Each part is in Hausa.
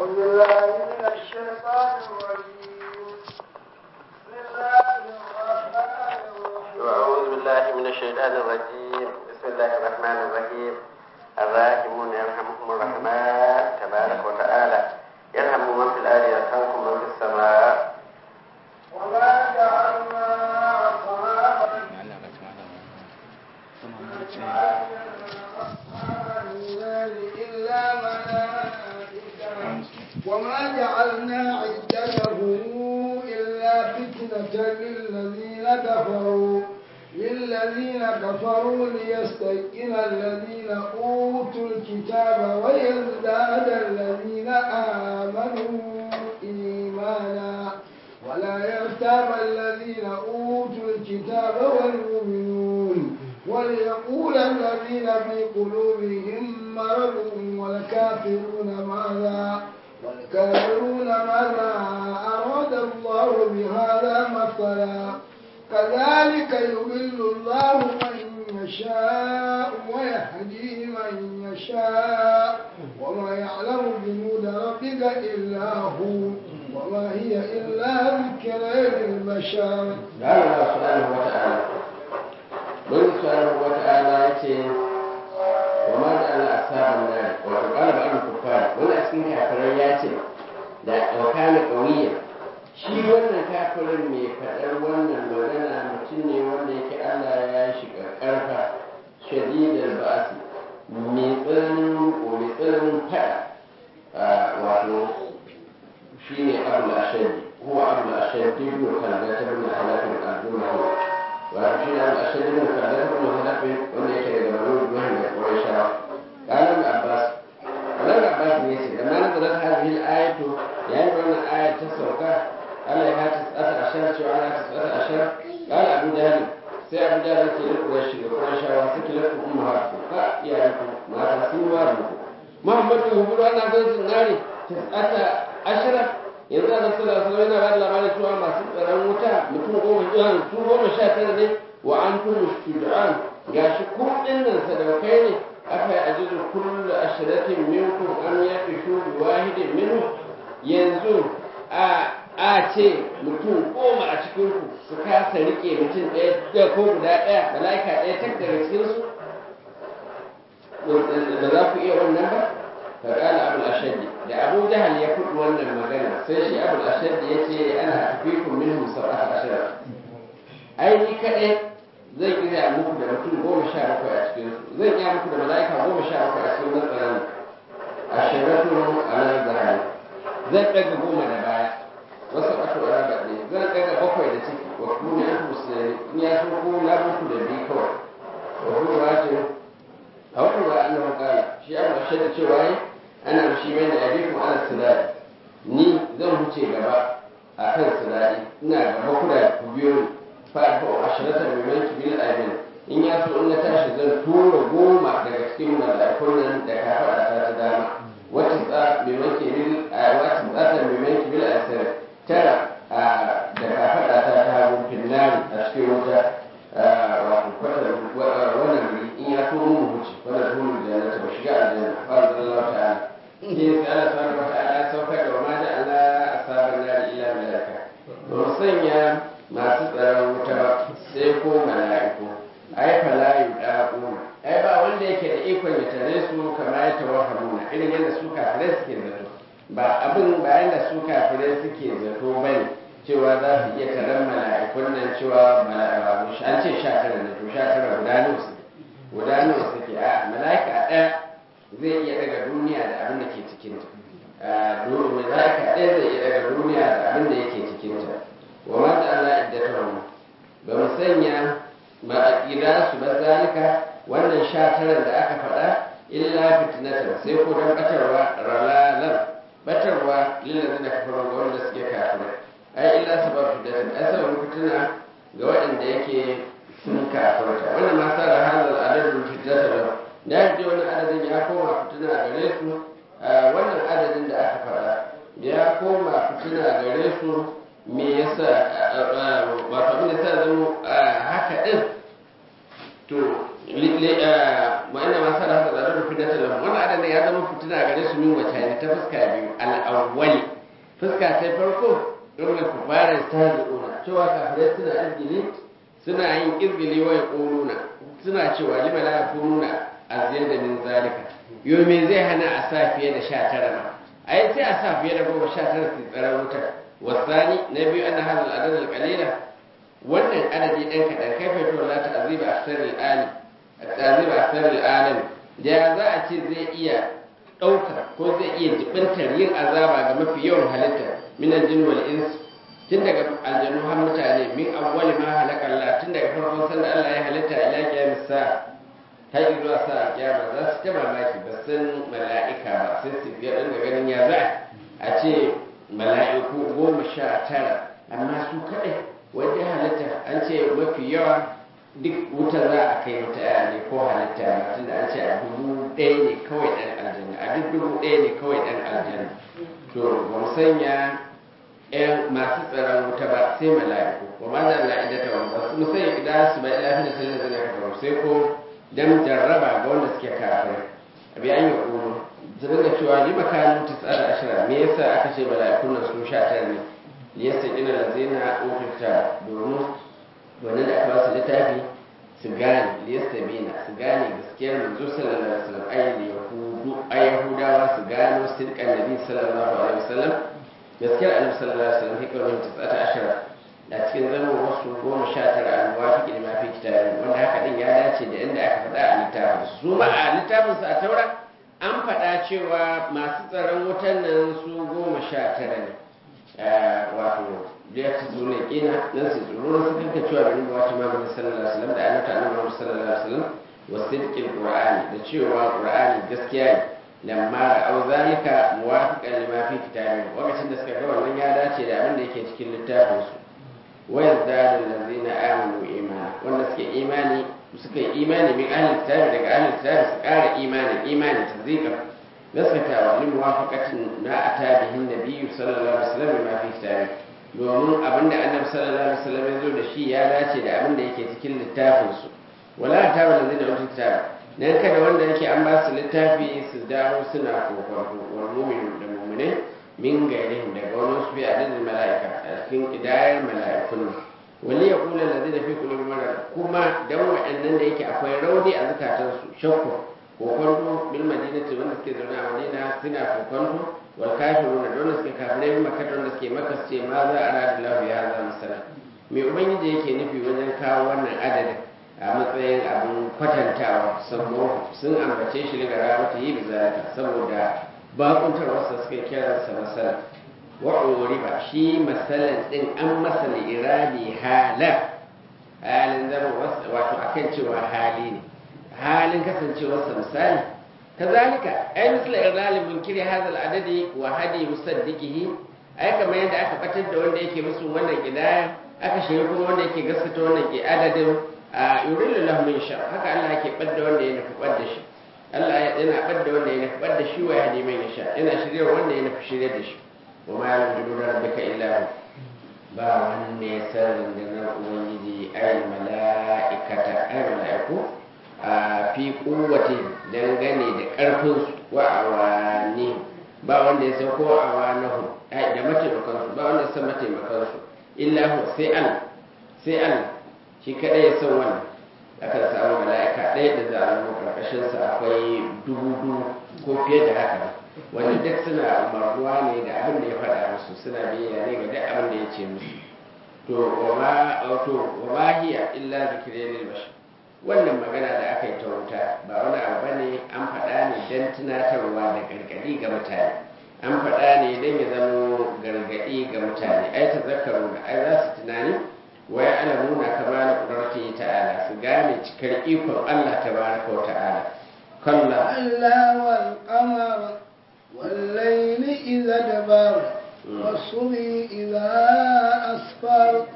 أعوذ بالله من الشيطان الرجيم بسم الله الرحمن الرحيم أعوذ بالله من الشيطان الرجيم بسم الله الرحمن الرحيم الراحمون يرحمكم الرحمن تبارك وتعالى يرحم من في الأرض يرحمكم من في السماء وما جعلنا أصحاب النار إلا ملائكة وما جعلنا عدتهم إلا فتنة للذين كفروا للذين كفروا ليستيقن الذين أوتوا الكتاب ويزداد الذين آمنوا إيمانا ولا يرتاب الذين أوتوا الكتاب والمؤمنون وليقول الذين في قلوبهم مرض والكافرون ماذا والكافرون ماذا أراد الله بهذا مثلا كذلك يضل الله من يشاء ويهدي من يشاء وما يعلم جنود ربك إلا هو وما هي إلا ذكرى للبشر قال الله سبحانه وتعالى من سبحانه وتعالى يتي وما جعل أصحاب النار وقال بعض الكفار ولا أسكن كافرين ياتي da ɗauka ƙauye shi wannan kafirin mai faɗar wannan magana mutum ne wanda yake Allah ya shiga ƙarfa shadidar ba'asi mai tsananin ko mai tsananin faɗa wato shi ne abu ashadi huwa abu ashadi ibn kalbata ibn halafin al-jumahi wato shi ne abu ashadi ibn kalbata ibn halafin wanda yake daga banu jumahi da qurayshawa قال abbas wannan abbas ne ce da ma nazarat hadhihi al-ayatu yayin da wannan aya ta sauka Allah ya ta tsasa ashar cewa ana ta tsasa ashar qala abu jahl sai abu jahl ke da quraishi da qurayshawa suke lafu ummahatu fa iyayenku mata sun wa mu muhammadu hubu ana zan nare ta tsasa ashara yanzu a nasu da sauran yana bada labarin cewa masu tsaron wuta mutum goma sha su goma sha tara ne wa an tun shuja'an gashi ku dinnan sadaukai ne afa ajizu kullu ashratin minkum an yaqishu bi wahidin minhu yanzu a a ce mutum goma a cikin ku su kasa rike mutum ɗaya da ko guda ɗaya mala'ika ɗaya tak daga cikin su da za ku iya wannan ba fa qala abul ashaddi da abu jahal ya fudu wannan magana sai shi abul ashaddi ya ce ana afikum minhum sab'ata ashara ai ni kadai zai iya muku da mutum goma sha bakwai a cikin su zai iya muku da mala'ika goma sha bakwai a cikin matsalan a shiratu ala zahari zan daga goma da baya wasu ɓato a raba ne zan daga bakwai da ciki wa kuma ya musulmi in ya so ko na muku da biyu kawai wa kuma ce a wani ba an nawa kala shi an bashe da cewa yi ana shi mai da yabi kuma ana sinari ni zan wuce gaba a kan sinari ina gaba kuna ku biyo ni fa'afu ashiratan mimman kibil amin in ya so in na tashi zan tura goma daga cikin mala'ikun nan da ka faɗa ta ta dama wacce tsa mimman kibil wacce tsata mimman kibil asir tara da ka faɗa ta ta hagu finnari a cikin wuta wato kwatar wannan guri in ya so mun huce wannan dole da na taɓa shiga aljanna fa Allah ta'ala ke sai Allah subhanahu wa ta'ala ya saukar da ma da Allah asaban nari ila malaka ba sanya masu tsaron wuta ba sai ko mala'iku ai fala yudaquna ai ba wanda yake da ikon ya tare su kamar ya tawahhamuna irin yadda su kafirai suke zato ba abin bayan da su kafirai suke zato bane cewa za su iya taron mala'ikun nan cewa mala'iku an ce sha tara ne to sha tara guda nawa suke guda nawa suke a mala'ika ɗaya zai iya daga duniya da abin da ke cikinta mala'ika ɗaya zai iya daga duniya da abin da yake cikinta wa ma ja'alna iddatahum ba mu sanya ma aqida su ba zalika wannan shataran da aka faɗa illa fitnatan sai ko dan batarwa ralalan batarwa lil ladina kafaru ga wanda suke kafirai ai illa sabab fitnatan ai sabab fitina ga waɗanda yake sun kafirta wannan ma sa da halal adadin fitnatan da ya ce wannan adadin ya koma fitina gare su wannan adadin da aka faɗa ya koma fitina gare su me yasa wato abin da sa zama haka din to wa'ina masu da haka zarar rufi da talam wani adana ya zama fitina gare su min wata ne ta fuska biyu al'awwali fuska ta farko don ku fara ta zuƙuna cewa kafirai suna izgili suna yin izgili wa ƙoruna suna cewa lima la yakununa aziyar da min zalika yau me zai hana a sa fiye da sha tara ma ai sai a sa fiye da goma sha tara su tsaron wutar wasani na biyu ana hadal adadal qalila wannan adadi ɗan kaɗan kai fa to la ta'ziba aksaril ali ta'ziba aksaril alam da za a ce zai iya ɗauka ko zai iya jibintar yin azaba ga mafi yawan halitta min aljin wal ins tun daga aljanu har mutane min awwali ma halaka Allah tun daga farkon sanda Allah ya halitta ila kiyamis sa har zuwa sa kiyama za su ta mamaki ba san mala'ika ba sai su biya ɗan ga ganin ya za a ce mala'iku goma sha tara amma su kaɗai wanda halitta an ce mafi yawa duk wuta za a kai wata yaya ne ko halitta ba tunda an ce a dubu ɗaya ne kawai ɗan aljanna a duk dubu ɗaya ne kawai ɗan aljanna to ba mu sanya ƴan masu tsaron wuta ba sai mala'iku ba ma da la'ida ta wani ba su mu sanya idan su bai lafi da sai da zai ka sai ko dan jarraba ga wanda suke kafirai abi an yi ƙuru su dinga cewa lima kanu tis'ar ashira me yasa aka ce mala'ikun nan su sha tara ne liyasta ina lazina ukirta domin wannan da aka ba su littafi su gane liyasta bina su gane gaskiyar manzo sallallahu alaihi wasallam ayyul yahudu ayyahudawa su gano sirkan nabi sallallahu alaihi wasallam gaskiyar annabi sallallahu alaihi wasallam hikar min tis'ata ashara da cikin zama wasu goma sha tara a muwafiqi da mafi kitabi wanda haka din ya dace da inda aka faɗa a littafin su ma a littafin su a taura an faɗa cewa masu tsaron wutan nan su goma sha tara ne wato da su zo ne kina nan su tsoro su kanka cewa bin ba wata magana sallallahu alaihi wasallam da annata annabi Muhammad sallallahu alaihi wasallam wa sidqil qur'ani da cewa qur'ani gaskiya ne lamma ra'aw zalika muwafiqan lima fi kitabi lokacin da suka ga wannan ya dace da abin da yake cikin littafin su wa yazdadu allazina amanu imana wanda suke imani suka yi imani min ahli kitabi daga ahli kitabi su ƙara imani imani tazika gaskatawa li muwafaqatin na atabihin nabiyyu sallallahu alaihi wasallam ma fi kitabi domin abinda annabi sallallahu alaihi wasallam ya zo da shi ya dace da abinda yake cikin littafin su wala ta wala zai da wata kitabi dan kada wanda yake an ba su littafi su dawo suna kokonto wal mu'minu da mu'mine min gairihim daga wani su bi adadin mala'ika a cikin kidayar mala'ikun wali ya kula da zai fi kulubin mara kuma dan waɗannan da yake akwai rauni a zukatansu shakku kokonto bil madinati wanda suke zaune a madina suna kokonto wal kafiruna da wanda suke kafirai bi makka wanda suke makka ce ma za a rada lahu ya za masala me ubangiji yake nufi wajen kawo wannan adadin a matsayin abin kwatantawa saboda sun ambace shi daga ramata yi bizalika saboda bakuntar wasu suka kiransa masala wa riba shi masalan din an masala irabi hala halin zama wato akan cewa hali ne halin kasancewarsa misali kazalika ai misla irlali munkiri hadha al-adadi wa hadi musaddiqihi ai kamar yadda aka batar da wanda yake musu wannan kidaya aka shirya kuma wanda yake gaskata wannan ke adadin a yurilu lahu min sha haka Allah yake badda wanda ya nufi badda shi Allah yana badda wanda ya nufi badda shi wa hadi man yasha yana shirya wanda ya nufi shirya da shi wa ma ya'lamu junuda rabbika illa hu ba wanda ya san rundunar ubangiji ay mala'ikata ay mala'iku a fi kowace dangane da ƙarfinsu wa awani ba wanda ya san ko awanahu da mataimakansu ba wanda ya san mataimakansu illa hu sai Allah sai Allah shi kadai ya san wannan akan samu mala'ika ɗaya da za a zama ƙarƙashin sa akwai dubu dubu ko fiye da haka wanda duk suna umarnuwa ne da abin da ya faɗa musu suna biyayya ne ga duk abin da ya ce musu to wa ma to wa ma hiya illa zikri lil bashar wannan magana da aka yi ta wuta ba wani abu ba ne an faɗa ne don tunatarwa da gargaɗi ga mutane an faɗa ne don ya zama gargaɗi ga mutane ai ta zakaru da ai za su tunani wai alamuna kama na ƙudurti ta'ala su gane cikar ikon Allah ta baraka wa ta'ala kalla Allah wal qamar wal layli idza dabar والصبح إذا أسفر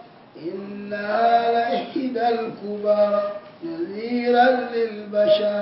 إنها لإحدى الكبر نذيرا للبشر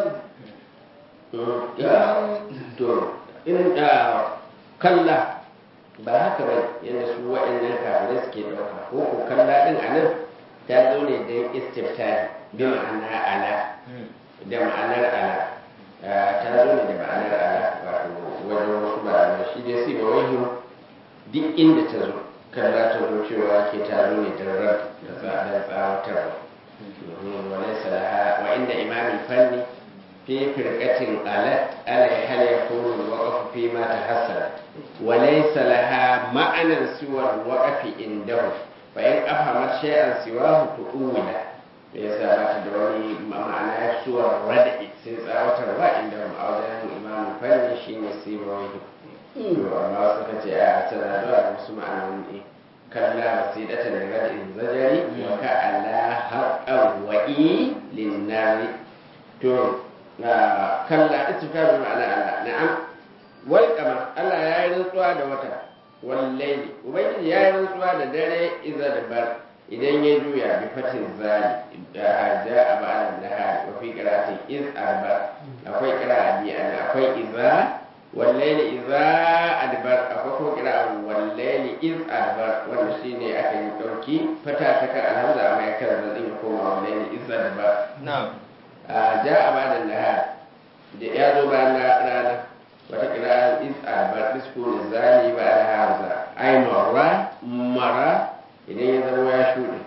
to in kalla ba haka ba yadda su waɗannan kafirai suke ɗauka ko ko kalla ɗin a nan ta zo ne don istiftari bi ma'ana ala da ma'anar ala ta zo ne da ma'anar ala wato wajen wasu ma'anar shi dai sai ba wai duk inda ta zo kan za ta zo cewa ke ta zo ne don ran da tsawatarwa وليس لها وعند إمام الفن في فرقة قالت ألا هل يكون الوقف فيما تحصل وليس لها معنى سوى الوقف عنده فإن أفهمت شيئا سواه تؤول yasa ba ta da wani ma'ana suwar rada'i sai tsawatarwa inda ma'audan imam fanni shine sai mawai amma wasu ka ce a tana zuwa da wasu ma'anoni كلا وسيلة لردء الزجر وكألا حقا وإي للنار تو كلا استفهام بمعنى الله نعم والقمر الله يا رنسوا da wata والليل ubangiji ya rantsuwa da dare iza da bar idan ya juya bi fatin zali da ja a ba'an nahari wa fi qira'atin iz arba akwai qira'a bi akwai iza والليل إذا أدبر أكوكو كلا والليل إذ أدبر والنسيني أكن يوكي فتاتك الهمزة أما يكرر الذين يقوم والليل إذ أدبر نعم جاء بعد النهار ya zo bayan rana wata kira is arbar disko da zali ba da hamza ai mara mara idan ya zama ya shuɗe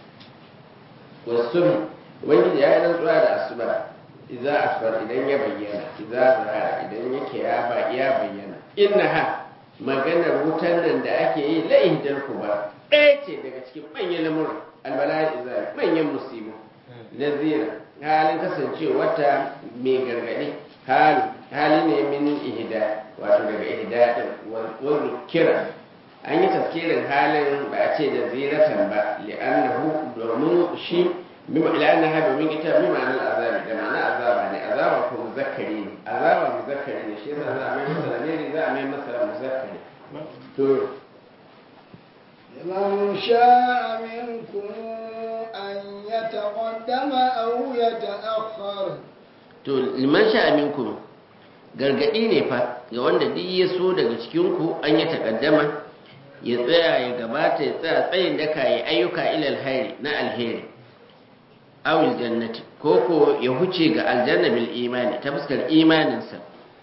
wasu ubangiji ya yi rantsuwa da asuba idza asfar idan ya bayyana idza zahara idan yake ya ba ya bayyana innaha maganar wutan nan da ake yi la ihdal kubar ɗaya ce daga cikin manyan lamuran albala'i izali manyan musibu nazira halin kasancewa ta mai gargaɗi hali hali ne min ihda wato daga ihda din wanzu kira an yi tafkirin halin ba a ce da ziratan ba li'annahu domin shi لأنها domin ita bi ma'anar azabi da ma'ana azaba ne azaba ko muzakkari ne azaba muzakkari ne shi yasa za a mai masa lamiri za a mai masa muzakkari to لمن شاء منكم أن يتقدم أو يتأخر to liman sha minkum gargadi ne fa ga wanda duk ya so daga cikin ku an ya takaddama ya tsaya ya gabata ya tsaya tsayin daka ya ayyuka ilal hairi na alheri awil jannati ko ko ya huce ga aljanna bil imani ta fuskar imaninsa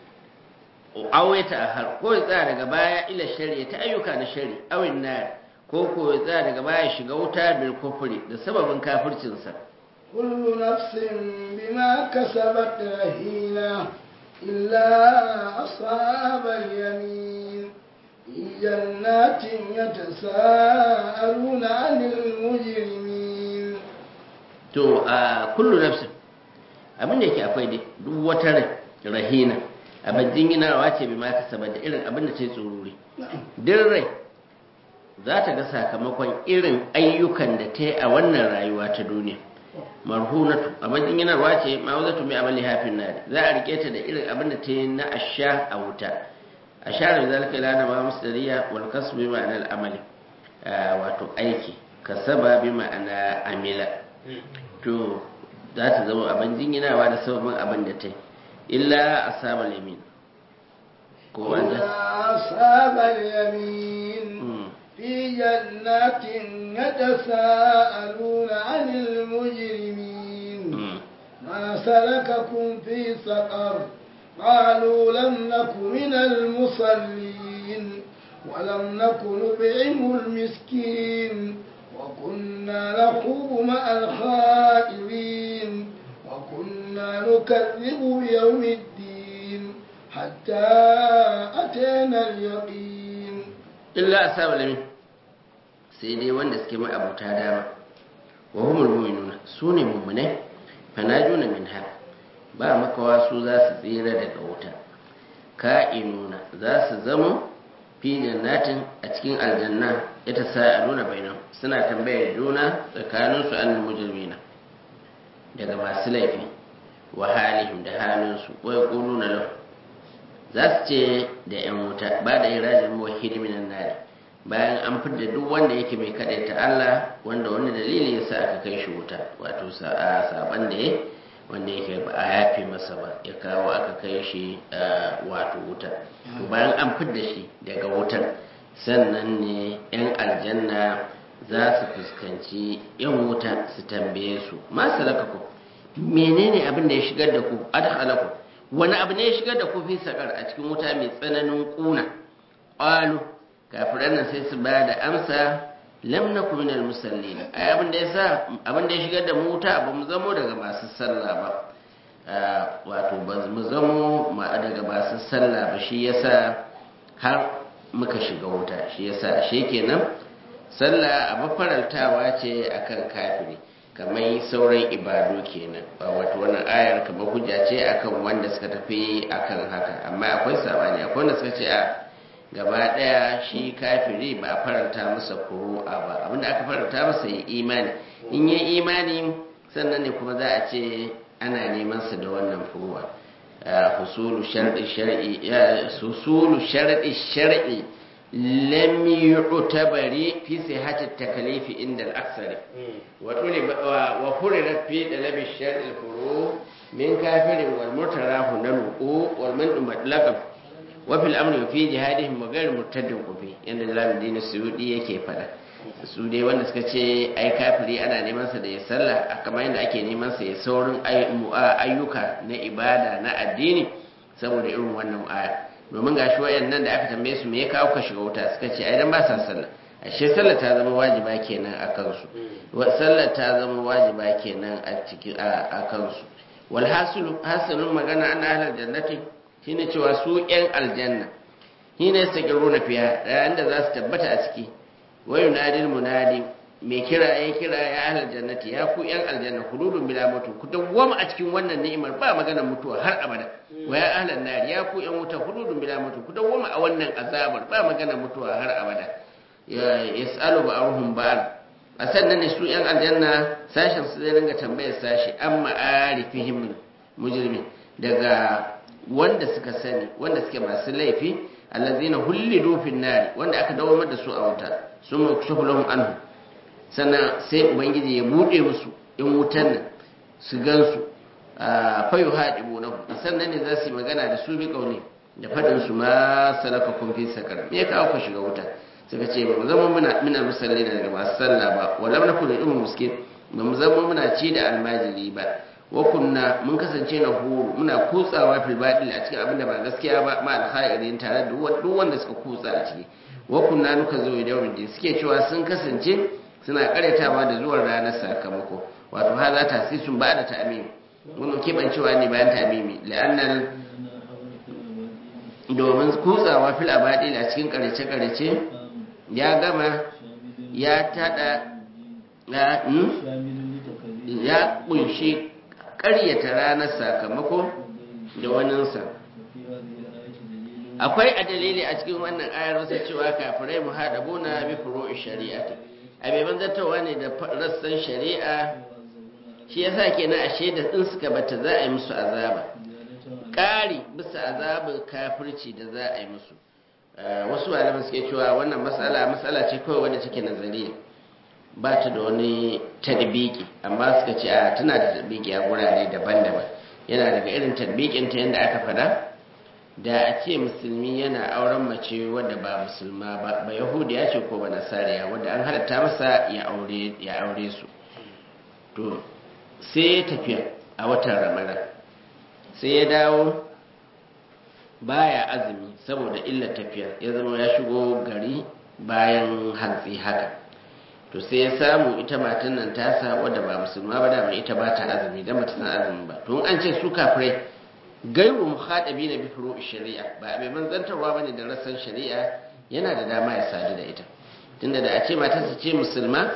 aw ya ta'ahar ko ya tsaya daga baya ila shari'a ta ayyuka na shari awin nar ko ko ya tsaya daga baya shiga wuta bil kufri da sababin kafircinsa كل نفس بما كسبت رهينة إلا أصحاب اليمين في جنات يتساءلون عن المجرمين to a kullu nafsin abin da yake akwai dai duk wata rai rahina abin jinginawa ce bi ma kasaba da irin abin da ta yi tsoruri duk rai za ta ga sakamakon irin ayyukan da ta yi a wannan rayuwa ta duniya marhunatu abin jinginarwa ce ma wazatu mai amali hafin nari za a rike ta da irin abin da ta yi na asha a wuta ashara da zalika ilana ma musdariya wal kasbu bi ma'anar amali wato aiki kasaba bi ma'ana amila to za ta zama abin jinginawa da sababin abin da ta yi illa ashabal yamin ko wanda أصحاب اليمين في جنات يتساءلون عن المجرمين ما سلككم في سقر قالوا لم نك من المصلين ولم نك نطعم المسكين وكنا نخوض مع الخائرين وكنا نكذب بيوم الدين حتى أتينا اليقين illa ashabal yamin sai dai wanda suke mai abuta dama wa humul mu'minuna su ne mu'minai fanajuna minha ba makawa su za su tsira daga wuta ka'inuna za su zama fi jannatin a cikin aljanna ita sa'aluna bainahum suna tambayar juna tsakaninsu annal mujrimina daga masu laifi wa halihim da halinsu wa yaquluna lahu za su ce da 'yan wuta ba da irajin muwahhidi minan nari bayan an fidda duk wanda yake mai ta Allah wanda wani dalili ya sa aka kai shi wuta wato saban da ya wanda yake ba a yafe masa ba ya kawo aka kai shi wato wuta to bayan an fidda shi daga wutar sannan ne 'yan aljanna za su fuskanci yan wuta su tambaye su ma salakakum menene abin da ya shigar da ku adkhalakum wani abu ne ya shigar da ku fi sakar a cikin wuta mai tsananin kuna qalu kafiran nan sai su ba da amsa lam nakum minal musallin ai abin da yasa abin da ya shigar da mu wuta ba mu zamo daga masu sallah ba wato ba mu zamo daga masu sallah ba shi yasa har muka shiga wuta shi yasa shi kenan sallah a mafaraltawa ce akan kafiri kamar sauran ibadu kenan ba wato wannan ayar kamar hujja ce akan wanda suka tafi akan haka amma akwai sabani akwai wanda suka ce a gaba daya shi kafiri ba a faranta masa kuru'a ba abinda aka faranta masa yi imani in yi imani sannan ne kuma za a ce ana neman sa da wannan furuwa husulu shar'i shar'i husulu shar'i shar'i lam yu'tabari fi sihhati takalifi inda al-aksar wa tulib wa furirat fi dalab shar'i al-furu min kafirin wal mutarahu nalu wal man mutlaqan wa fil amri fi jihadihim wa ghayr murtaddin qufi yanda Jalaluddin Suyudi yake fada su dai wanda suka ce ai kafiri ana neman sa da ya sallah kamar yadda ake neman sa ya saurin ayyuka na ibada na addini saboda irin wannan aya domin gashi wayannan da aka tambaye su me ya kawo ka shiga wuta suka ce ai dan ba sa sallah ashe sallah ta zama wajiba kenan a kansu sallah ta zama wajiba kenan a cikin a kansu wal hasilu hasilun magana ana ahlul jannati shine cewa su yan aljanna shine sakiruna fiya da za su tabbata a ciki wa yunadil munadi mai kira ya kira ya ahlal jannati ya ku yan aljanna khuludun bila mutu ku dawwama a cikin wannan ni'imar ba magana mutuwa har abada wa ya ahlan nar ya ku yan wuta khuludun bila mutu ku dawwama a wannan azabar ba magana mutuwa har abada ya yasalu ba'ruhum ba'al a sannan ne su yan aljanna sashen su zai ringa tambayar sashi amma arifihim mujrimin daga wanda suka sani wanda suke masu laifi allazina hullidu fin nar wanda aka dawo da su a wuta sun makshafu lahum anhu sannan sai ubangiji ya bude musu in wutan nan su gansu a fayu haɗibu na sannan ne za su yi magana da su bi ƙauni da faɗin su ma salaka kun fi sakar me ya kawo ka shiga wuta suka ce ba mu zama muna muna musalli daga masu sallah ba wala na kuna ilmin miskin ba mu zama muna ci da almajiri ba wa kunna mun kasance na huru muna kutsawa fil baɗil a cikin abin da ba gaskiya ba ma alkhairin tare da duk wanda suka kutsa a ciki wa kunna nuka zo da yawon suke cewa sun kasance suna karyatawa da zuwan ranar sakamako wato ha za ta sun ba da ta'amimi wannan keɓancewa ne bayan ta'amimi la'annan domin kutsawa fil abadil a cikin karyace-karyace ya gama ya tada ya kunshi karyata ranar sakamako da waninsa akwai a dalili a cikin wannan ayar wasu cewa kafirai mu haɗa buna bi furo shari'ati a bai banzartarwa ne da rassan shari'a shi yasa kenan ashe da in suka bata za a yi musu azaba ƙari bisa azabin kafirci da za a yi musu wasu malaman suke cewa wannan matsala matsala ce kawai wadda take nazariya ba ta da wani tadbiki amma suka ce a tana da tadbiki a gurare daban-daban yana daga irin tadbikin ta yadda aka faɗa da a ce musulmi yana auren mace wadda ba musulma ba ba yahudiya ce ko ba nasariya wadda an halatta masa ya aure su to sai ya tafiya a watan ramadan sai ya dawo baya azumi saboda illa tafiya ya zama ya shigo gari bayan hantsi haka to sai ya samu ita matan nan tasa wadda ba musulma ba dama ita ba ta azumi dan bata san azumi ba to an ce su kafirai gairu muhadabi na bi furu shari'a ba mai manzantarwa bane da rassan shari'a yana da dama ya sadu da ita tunda da a ce matarsa ce musulma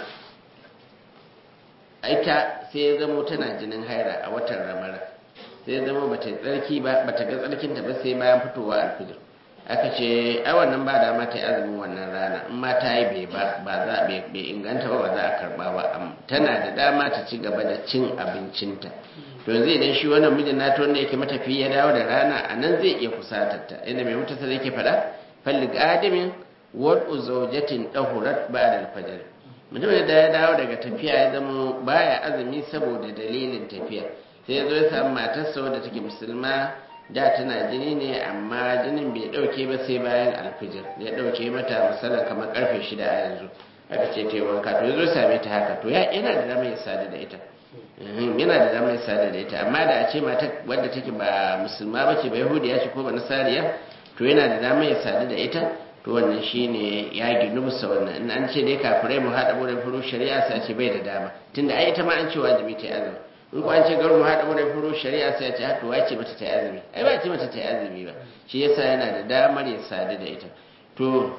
ita sai ya zamo tana jinin haira a watan ramara sai ya zama bata tsarki ba bata ga tsarkinta ba sai bayan fitowa alfijir aka ce ai wannan ba dama ta yi azumin wannan rana in ma ta yi bai ba ba za bai inganta ba ba za a karba ba tana da dama ta ci gaba da cin abincinta to yanzu idan shi wannan mijin nata wanda yake matafi ya dawo da rana a nan zai iya kusatar ta inda mai mutasa zai ke faɗa falli adamin wad'u zawjatin dahurat ba'da al-fajr mutum da ya dawo daga tafiya ya zama baya azumi saboda dalilin tafiya sai ya zo ya samu matarsa wadda take musulma da tana jini ne amma jinin bai dauke ba sai bayan alfijir ya dauke mata misalin kamar karfe shida a yanzu aka ce ta yi wanka to ya zo same ta haka to yana da dama ya sadu da ita yana da damar sada da ita amma da a ce mata wadda take ba musulma bace ba yahudiya ce ko ba nasariya to yana da damar ya sadu da ita to wannan shine ya ginu musa wannan in an ce dai kafirai mu haɗa wurin furu shari'a sai ce bai da dama tunda ai ita ma an ce wajibi ta yi azumi in ko an ce garu mu haɗa wurin furu shari'a sai ce haka wace mata ta yi azumi ai ba ce mata ta yi azumi ba shi yasa yana da damar ya sadu da ita to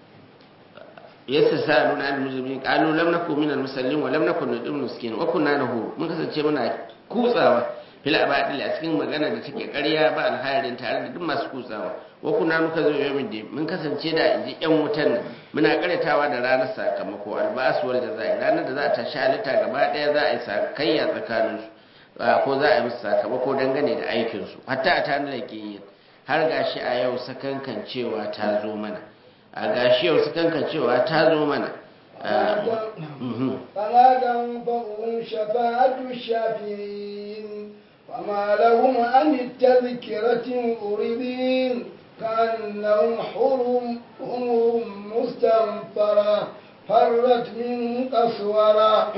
يستسألون عن المسلمين قالوا لم نكن من المسلمين ولم نكن نطعم المسكين وكنا نهور mun kasance muna kutsawa fil abadil a cikin magana da take ƙarya ba alhairin tare da duk masu kutsawa wa kunna muka zo yawmin din mun kasance da inji yan wutan nan muna karyatawa da ranar sakamako albas wal jazai ranar da za a tashi halitta gaba daya za a yi sakayya tsakanin su ko za a yi musu sakamako dangane da aikin su hatta a tana da ke har gashi a yau sakankan cewa ta zo mana a gashi yau su kankan cewa ta zo mana فلا تنفعهم شفاعة الشافعين وما لهم عن التذكرة مؤردين كأنهم حرم أمور مستنفرة فرت من قسورة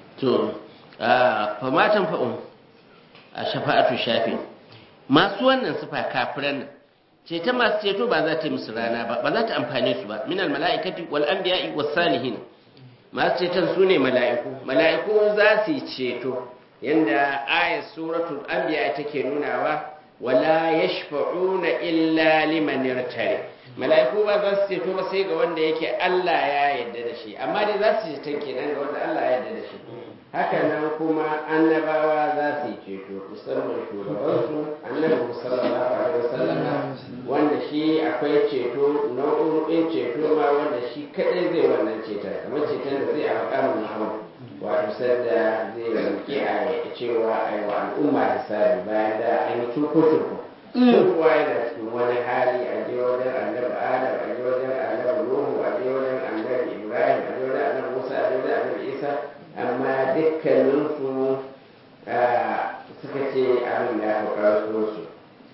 فما تنفعهم شفاعة الشافعين masu wannan sufa kafiran nan ceton masu ceto ba za ta yi musu rana ba ba za ta amfane su ba minal mala'ikati wal anbiya'i was salihin masu ceton su ne mala'iku mala'iku za su yi ceto yanda ayat suratul anbiya take nunawa wala yashfa'una illa liman irtari mala'iku ba za su ceto ba sai ga wanda yake Allah ya yarda da shi amma dai za su ceton kenan ga wanda Allah ya yarda da shi haka nan kuma annabawa za su yi ceto musamman shugabansu annabi sallallahu alaihi wasallama wanda shi akwai ceto nau'o'in ceto ma wanda shi kadai zai wannan ceton kamar ceton da zai a makamin muhammad wato sanda zai roƙi a cewa a yi wa al'umma hisabi bayan da an yi turko-turko kowa yana cikin wani hali a je wajen annabi adam a je wajen annabi nuhu a je wajen annabi ibrahim a je wajen annabi musa a je wajen annabi isa amma dukkaninsu suka ce abin ya fi ƙarfinsu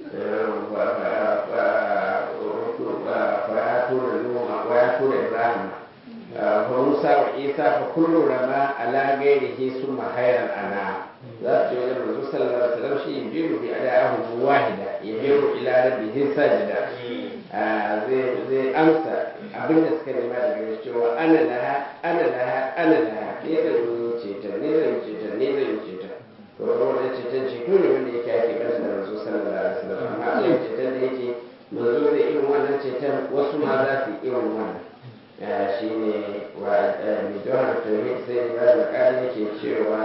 ويأتون إبراهيم وموسى وعيسى فكل رمى على غيره ثم خير الأنام ذات يوم الرسول صلى الله عليه وسلم شيء يجيب بأدائهم واحدة يجيب إلى ربه ساجدا zai amsa abin da suka nema daga gare cewa ana laha ana laha ana laha ne zan yi ceton ne zan yi ceton ne zan yi ceton to wannan ceton ceto ne wanda yake ake ƙasa da rasu sallallahu alaihi wasallam amma Allah ceton da yake manzo zai irin wannan ceton wasu ma za su yi irin wannan shi ne wa mijawar tauhid sai da bayan makali yake cewa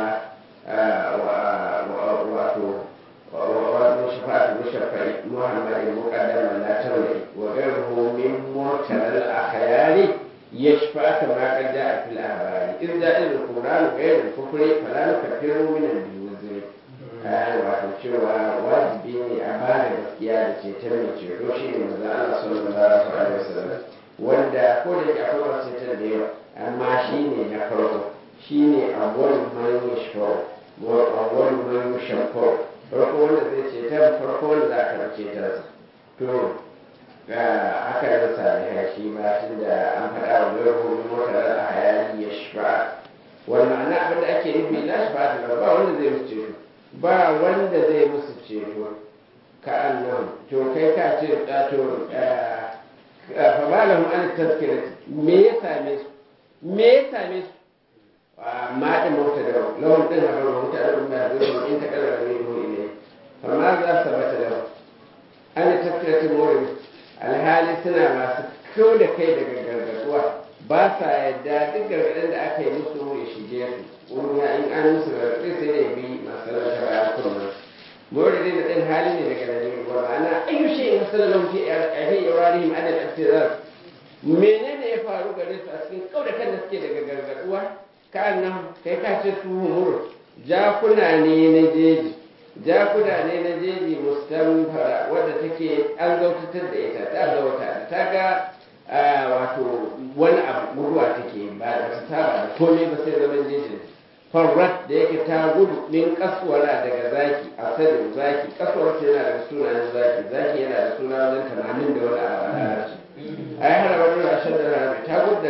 wato wato shafa'atu mushaffai muhammadin muqaddaman la tawli wa ghayruhu min murtal al-akhyari يشفع كما قد جاء في الآباء إذ جاء القرآن غير الكفر فلا نكفر من الجوزر wato cewa wajibi ne a ba da gaskiya da ceton mai ceto shi ne maza Allah sallallahu alaihi wasallam wanda ko da yake akwai wasu ceton da yawa amma shi ne na farko shi ne awwal man yashfa'u wa awwal man yashfa'u farko wanda zai ceton farko wanda za ka ceton to ga haka nan salihai shi ma tun da an faɗa wa zai ruhu motar a hayali ya shafa wani ma'ana abin da ake nufi la shafa ta ba wanda zai musu ceto ba wanda zai musu ceto ka annan to kai ka ce to fa ba lahum an tazkira me ya same su me ya same su ma din mota da lawan din habar mota da umma da in ta kalla ne ruhu ne fa ma za sabata da an tazkira ta mawrin alhali suna masu kyau da kai daga gargaduwa ba sa yadda duk gargadin da aka yi musu ya shige su wani in an musu gargaɗi sai da bi masu lalata bayan kullum mawari da ɗin hali ne daga nan wa ma'ana ayyu shi in hasala lahu fi ahi ibrahim an al-ibtizar menene ya faru gare su a cikin kau da kan da suke daga gargaduwa ka nan kai ka ce su humur jakuna ne na jeji jakuna ne na jeji mustamfara wadda take an zautatar da ita ta zauta da ta ga wato wani abu guduwa take ba da ta saba da komai ba sai zaman jejin farrat da yake ta gudu min kasuwara daga zaki a sadin zaki kasuwar ta yana da sunayen zaki zaki yana da suna wajen tamanin da wani abu a larabci a yi harabar da rashin da harabi ta gudu daga zaki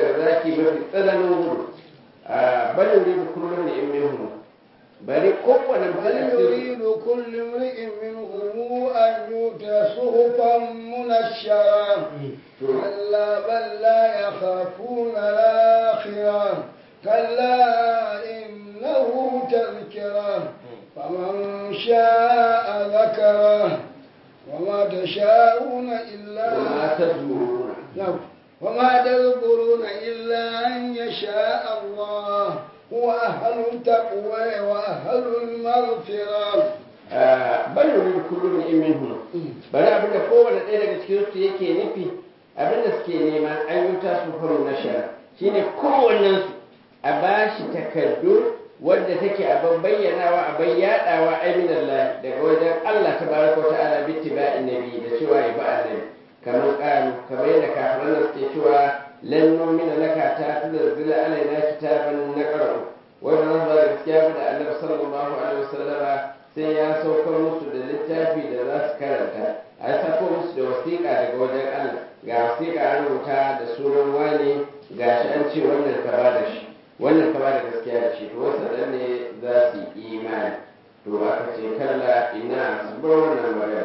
raki mafi tsananin gudu a bal yuridu kullu ne in minhum bari kowane mutum بل a cikin يريد كل امرئ منهم أن يؤتى صحفا منشرة كلا بل لا يخافون الآخرة كلا إنه تذكرة فمن شاء ذكره وما تشاءون إلا وما تذكرون نعم. وما تذكرون إلا أن يشاء الله هو أهل التقوى وأهل المغفرة bal yuridu kullu ne in minhum bari abinda kowane ɗaya daga cikin su yake nufi abinda suke nema an yi ta su faru na shara shine kowannen su a bashi takardu wadda take a bayyanawa a bayyadawa aiminallahi daga wajen Allah tabaraka wa ta'ala bi tiba'in nabi da cewa ya ba annabi kamar ƙaru kamar yadda kafiran nan suke cewa lan nu'mina laka ta tunzila alaina kitaban naqra'u wai ba za su ba da gaskiya ba da annabi sallallahu alaihi wasallama sai ya saukar musu da littafi da za su karanta a ya sako musu da wasiƙa daga wajen Allah ga wasiƙa an rubuta da sunan wani ga shi an ce wannan ka ba da shi wannan ka ba da gaskiya da shi to wasu ɗan ne za su yi imani to aka ce kalla ina su bar wannan magana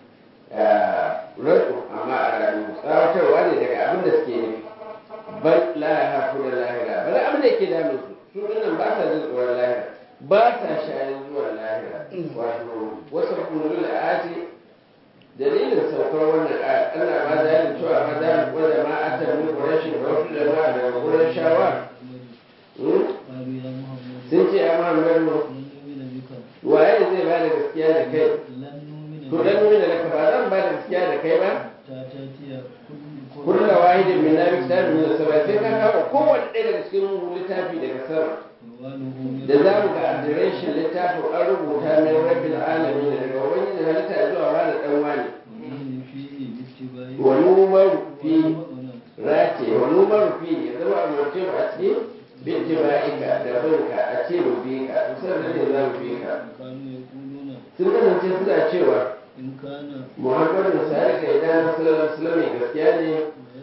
rasu amma a rayu tsawatarwa ne daga abin da suke nufi bal la ya hafu da lahira bal abin da yake damun su su nan ba sa jin tsoron lahira ba sa shayin zuwa lahira wato wasu kullu ati dalilin saukar wannan ayat ana ba da yin cewa ba za mu gwada ma a tabi ƙurashin da wasu jama'a daga gurin shawa sun ce a muhammadu waye zai ba da gaskiya da kai to dan nuna laka ba zan ba da gaskiya da kai ba kullu wahidin min nabi kitabin min sama sai ka kawo kowanne ɗaya daga cikin littafi daga sama da za mu ga adireshin littafin an rubuta min rabbil alamin daga wani da halitta zuwa wani dan wani wa numaru fi race wa numaru fi ya zama a mutum a cikin binti ba'ika da binka a ce mu bi ka to sannan ne za mu bi ka sun kasance suna cewa muhammadu sa'ad ka idan sallallahu alaihi wasallam gaskiya ne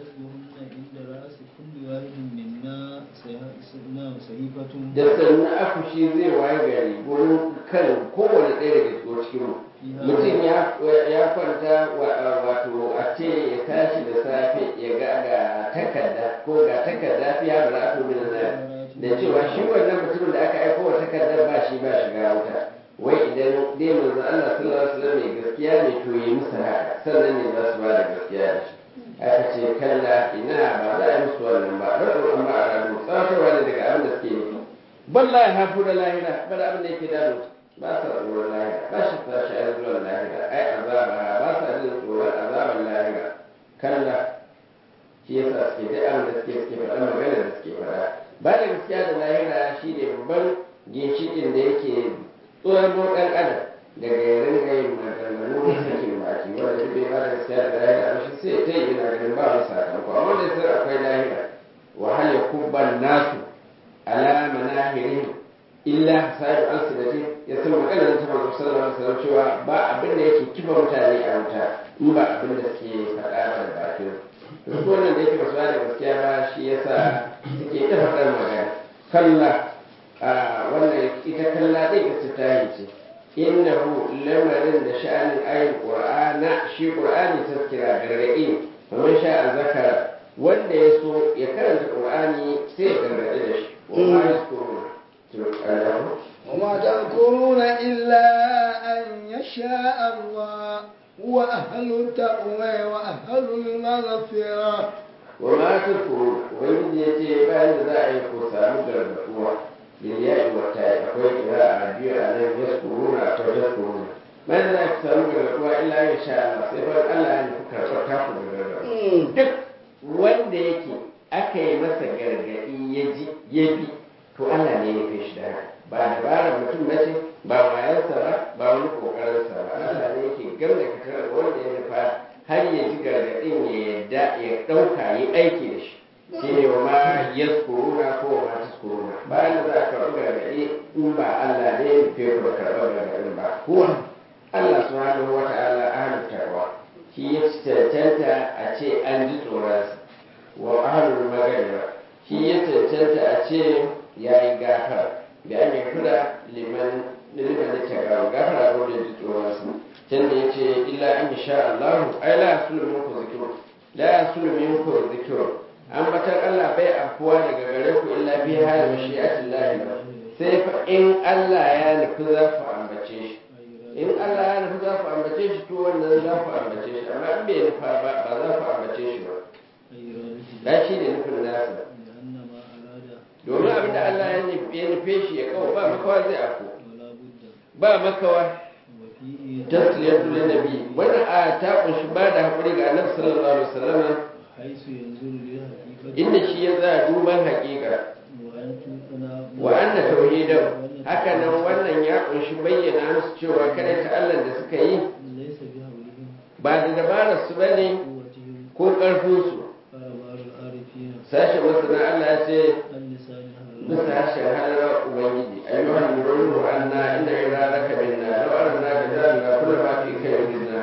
da sannan akushi zai waye gari gurin kan kowane ɗaya daga cikin mu mutum ya kwanta wato a ce ya tashi da safe ya ga ga takarda ko ga takarda fiya da ra'atu min da cewa shi wannan mutumin da aka aiko wa takardar ba shi ba shiga wuta wai idan dai manzo Allah sallallahu alaihi wasallam mai gaskiya ne to yi musu haka sannan ne za su ba da gaskiya da shi aka ce kalla ina ba za a yi musu wannan ba rabu amma a rabu tsawatarwa ne daga abin da suke nufi balla ya hafu da lahira ba da abin da yake damu ba sa tsoron lahira ba shi ta shi an zuwa lahira ai azaba ba sa jin tsoron azaban lahira kalla shi yasa suke da abin da suke suke faɗa magana da suke faɗa ba da gaskiya da lahira shi ne babban ginshiƙin da yake tsoron ɗan adam daga ya ringa yin maganganu na sakin baki wanda duk bai ba da gaskiya da lahira ba shi sai ta yi yana ganin ba wani sakamako amma da sai akwai lahira wahal ya kubban nasu ala manahirihim illa sahibu alsinati ya san maganar ta manzo sallallahu alaihi wasallam cewa ba abin da yake kifa mutane a wuta in ba abin da suke faɗa ba da bakin su wannan da yake basu da gaskiya ba shi yasa suke ta faɗar magana kalla wannan ita kalla ɗin istitahi ce innahu lamarin da sha'anin ayin qur'ana shi qur'ani tazkira gargaɗi ne kamar sha zakara wanda ya so ya karanta qur'ani sai ya gargaɗi da shi wa ma yaskuruna وما تذكرون إلا أن يشاء الله هو أهل التقوى وأهل المغفرة وما تذكرون ويجي يتي بعد ذا يكون سامو gargaɗuwa بالياء والتاء akwai قراءة biyu a nan yaskuruna akwai tazkuruna man za ki samu gargaɗuwa illa ya sha Allah sai fa Allah ya nufi karɓar taku da gargaɗuwa duk wanda yake aka yi masa gargaɗi ya ji ya bi to Allah ne ya kai shi da haka ba dabarar mutum na ce ba wayansa ba ba wani kokarinsa ba Allah ne yake gamda fitar da wanda ya nufa har ya ji gargaɗin ya yadda ya ɗauka yi aiki da shi shi ne wa ma yaskuruna ko wa ma taskuruna bayan da za a karɓi gargaɗi in ba Allah ne ya nufe ku da karɓar gargaɗin ba kuwa Allah subhanahu wa ta'ala ahlul taqwa shi ya cancanta a ce an ji tsoronsa wa ahlul magana shi ya cancanta a ce ya yi gafara da an yi kula liman liman da ta gawo gafara ko da ji tsoronsa can da ya ce illa an sha Allah ai la yasulu minkum zikru la yasulu minkum zikru an batar Allah bai afuwa daga gare ku illa bi hal mashi'atillahi sai fa in Allah ya nufi za ku ambace shi in Allah ya nufi za ku ambace shi to wannan za ku ambace shi amma in bai nufa ba ba za ku ambace shi ba da shi ne nufin nasa domin abin da Allah ya nufe shi ya kawo ba makawa zai afko ba makawa tasliyatu lin nabi wannan a ta kunshi ba da hakuri ga annabi sallallahu alaihi wasallam inda shi ya tsaya duban haƙiƙa wa anna tauhidan haka nan wannan ya kunshi bayyana musu cewa kada ta Allah da suka yi ba da dabarar su bane ko karfin su sashe masana Allah ya ce bisa harshen halar ubangiji ayyuhan nuru anna inna iraraka minna law arna bi dhalika kullu ma fi kayyidina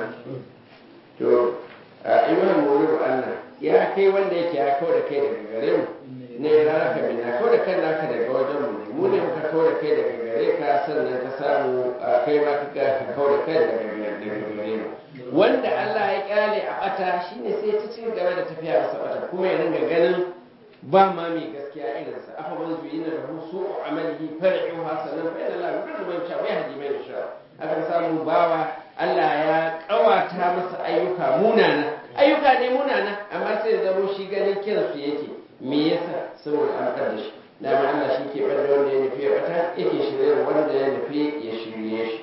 to ayyuhan nuru anna ya kai wanda yake ya kawo da kai daga gare mu ne iraraka minna kawo da kai naka daga wajen mu ne mu ne muka kawo da kai daga gare ka sannan ka samu kai ma ka ka kawo da kai daga gare mu wanda Allah ya kyale a bata shine sai ta ci gaba da tafiya masa bata kuma ya ringa ganin ba ma mai gaskiya irinsa afa man zuyina lahu su'u amalihi far'u hasanan fa inna la yudillu man sha'a wa yahdi man yasha aka samu bawa Allah ya kawata masa ayyuka munana ayyuka ne munana amma sai ya zamo shi ganin kinsu yake me yasa saboda an kada shi dama Allah shi ke bada wanda ya nufi ya bata yake shirye wanda ya nufi ya shirye shi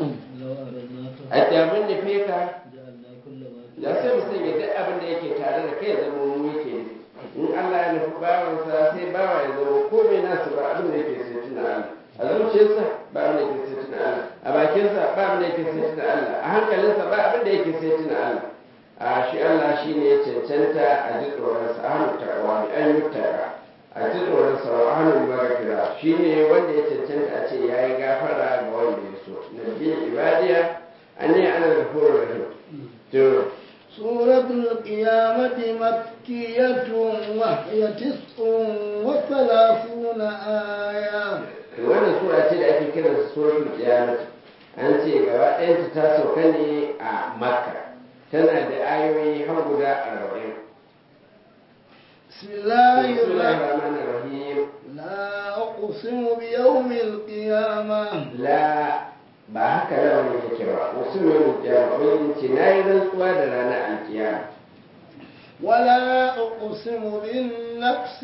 a tsamin nufi ka da sai mu sanya duk abin da yake tare da kai ya zama mu yake nufi in Allah ya nufi bawansa sai bawa ya zama komai nasu ba abin da yake sai tuna Allah a zuciyarsa ba abin da yake sai tuna Allah a bakinsa ba abin da yake sai tuna Allah a hankalinsa ba abin da yake sai tuna Allah a shi Allah shi ne ya cancanta a ji tsoronsa a hannun takawa bi an yi taka a ji tsoronsa a hannun magafira shi ne wanda ya cancanta a ce ya yi gafara ga wanda ya so na biyu ibadiya an ne ana da horar rahim سورة القيامة مكية وهي تسع وثلاثون آية wannan sura ce da ake kiran suratul qiyamah an ce gaba ɗayanta ta sauka ne a makka tana da ayoyi har guda arba'in بسم الله bismillahir الرحمن rahmanir rahim لا أقسم بيوم القيامة la ba haka lawan yake ba wasu mai mutiyama wani ce na yi rantsuwa da ranar alkiyama ولا أقسم بالنفس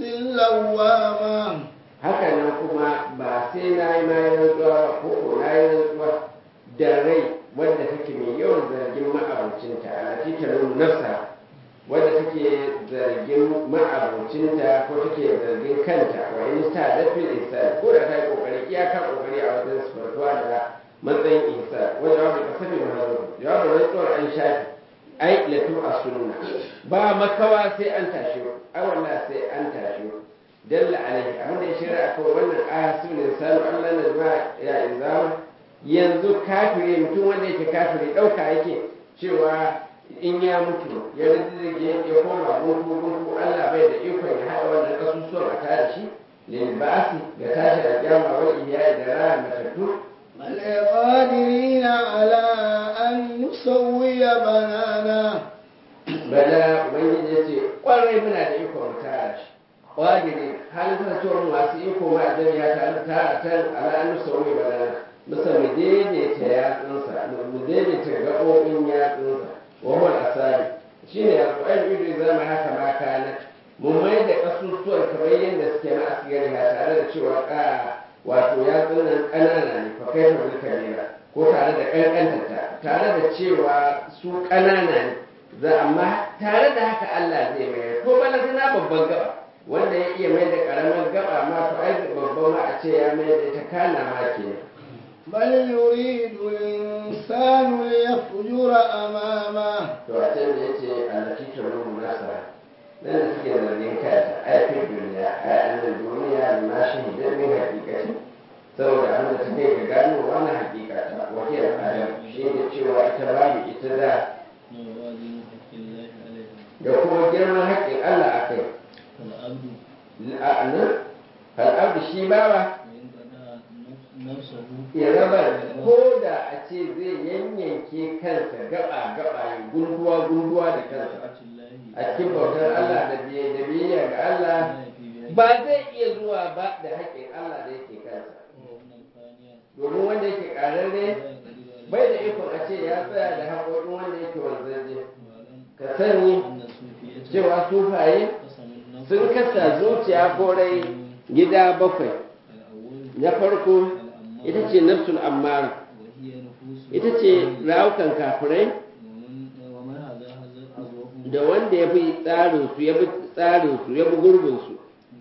اللوامة haka nan kuma ba sai na yi na yi rantsuwa ba ko ko na yi rantsuwa da rai wadda take mai yawan zargin ma'abocinta a lati ta nuna nafsa wadda take zargin ma'abocinta ko take zargin kanta wa in ta dafin insan ko da ta yi kokari iyaka kokari a wajen sifartuwa da matsayin insan wanda wani kasafi mahazo jawabin rantsuwar an shafi ai latu a sunna ba makawa sai an tashi ai wallahi sai an tashi dalla alaihi abin da ya shirya a kan wannan aya su ne sanu Allah na jama'a ya izama yanzu kafire mutum wanda yake kafire ɗauka yake cewa in ya mutu ya rizige ya koma gungu gungu Allah bai da ikon ya haɗa wannan kasusuwan a tare shi lil ba'asi ga tashi a kiyama wal ihya da raya matattu بل قادرين على أن نسوي بنانا bala ubangiji ya ce kwarai muna da ikon mu tara shi ƙwagiri halin kasancewar masu iko ma a jami'a tare da tara tan ala'anu sauyi bala musa mu daidaita yatsunsa mu daidaita gaɓoɓin yatsunsa wa huwa asali shi ne alƙur'an ido zama haka ma kana mu mai da ƙasusuwan kamar yadda suke na asgari ha tare da cewa ƙa wato yatsun nan ƙanana ne fa kai fa kabira ko tare da ƙanƙantata tare da cewa su ƙanana ne za amma tare da haka Allah zai mai ko balantana babban gaba wanda ya iya mai da karamar gaba ma to ai babban ma a ce ya mai da ita kana ma ke بل يريد الإنسان ليفجر أمامه to a can da yace allati tarumu nasa nan da suke zargin kanta ai fi duniya ai annan duniya ma shi da min hakikati saboda abin da take ga gano wannan hakika ta wakil adam shi ne cewa ita babu ita da da kuma girman haƙƙin Allah a kai la'anar fal'abdu shi bawa وإن قضى نفسه ya raba ko da a ce zai yanyanke kansa gaba gaba ya gunduwa gunduwa da kansa طاعة الله a cikin bautar Allah da biye- da biyayya ga Allah لا يفي بها ba zai iya zuwa ba da haƙƙin Allah da yake kansa وأن الفانية domin wanda yake ƙararre لا يقدر عليه bai da ikon a ce ya tsaya da haƙoƙin wanda yake wanzaje واعلم ka sani أن الصوفية cewa sufaye قسم النفس sun kasa zuciya ko rai gida bakwai الأول na farko الأمارة ita ce nafsul ammara وهي نفوس ita ce rawukan kafirai ومن ومن هذا هذا أزوه da wanda ya bi tsarinsu ya bi tsarinsu ya bi gurbinsu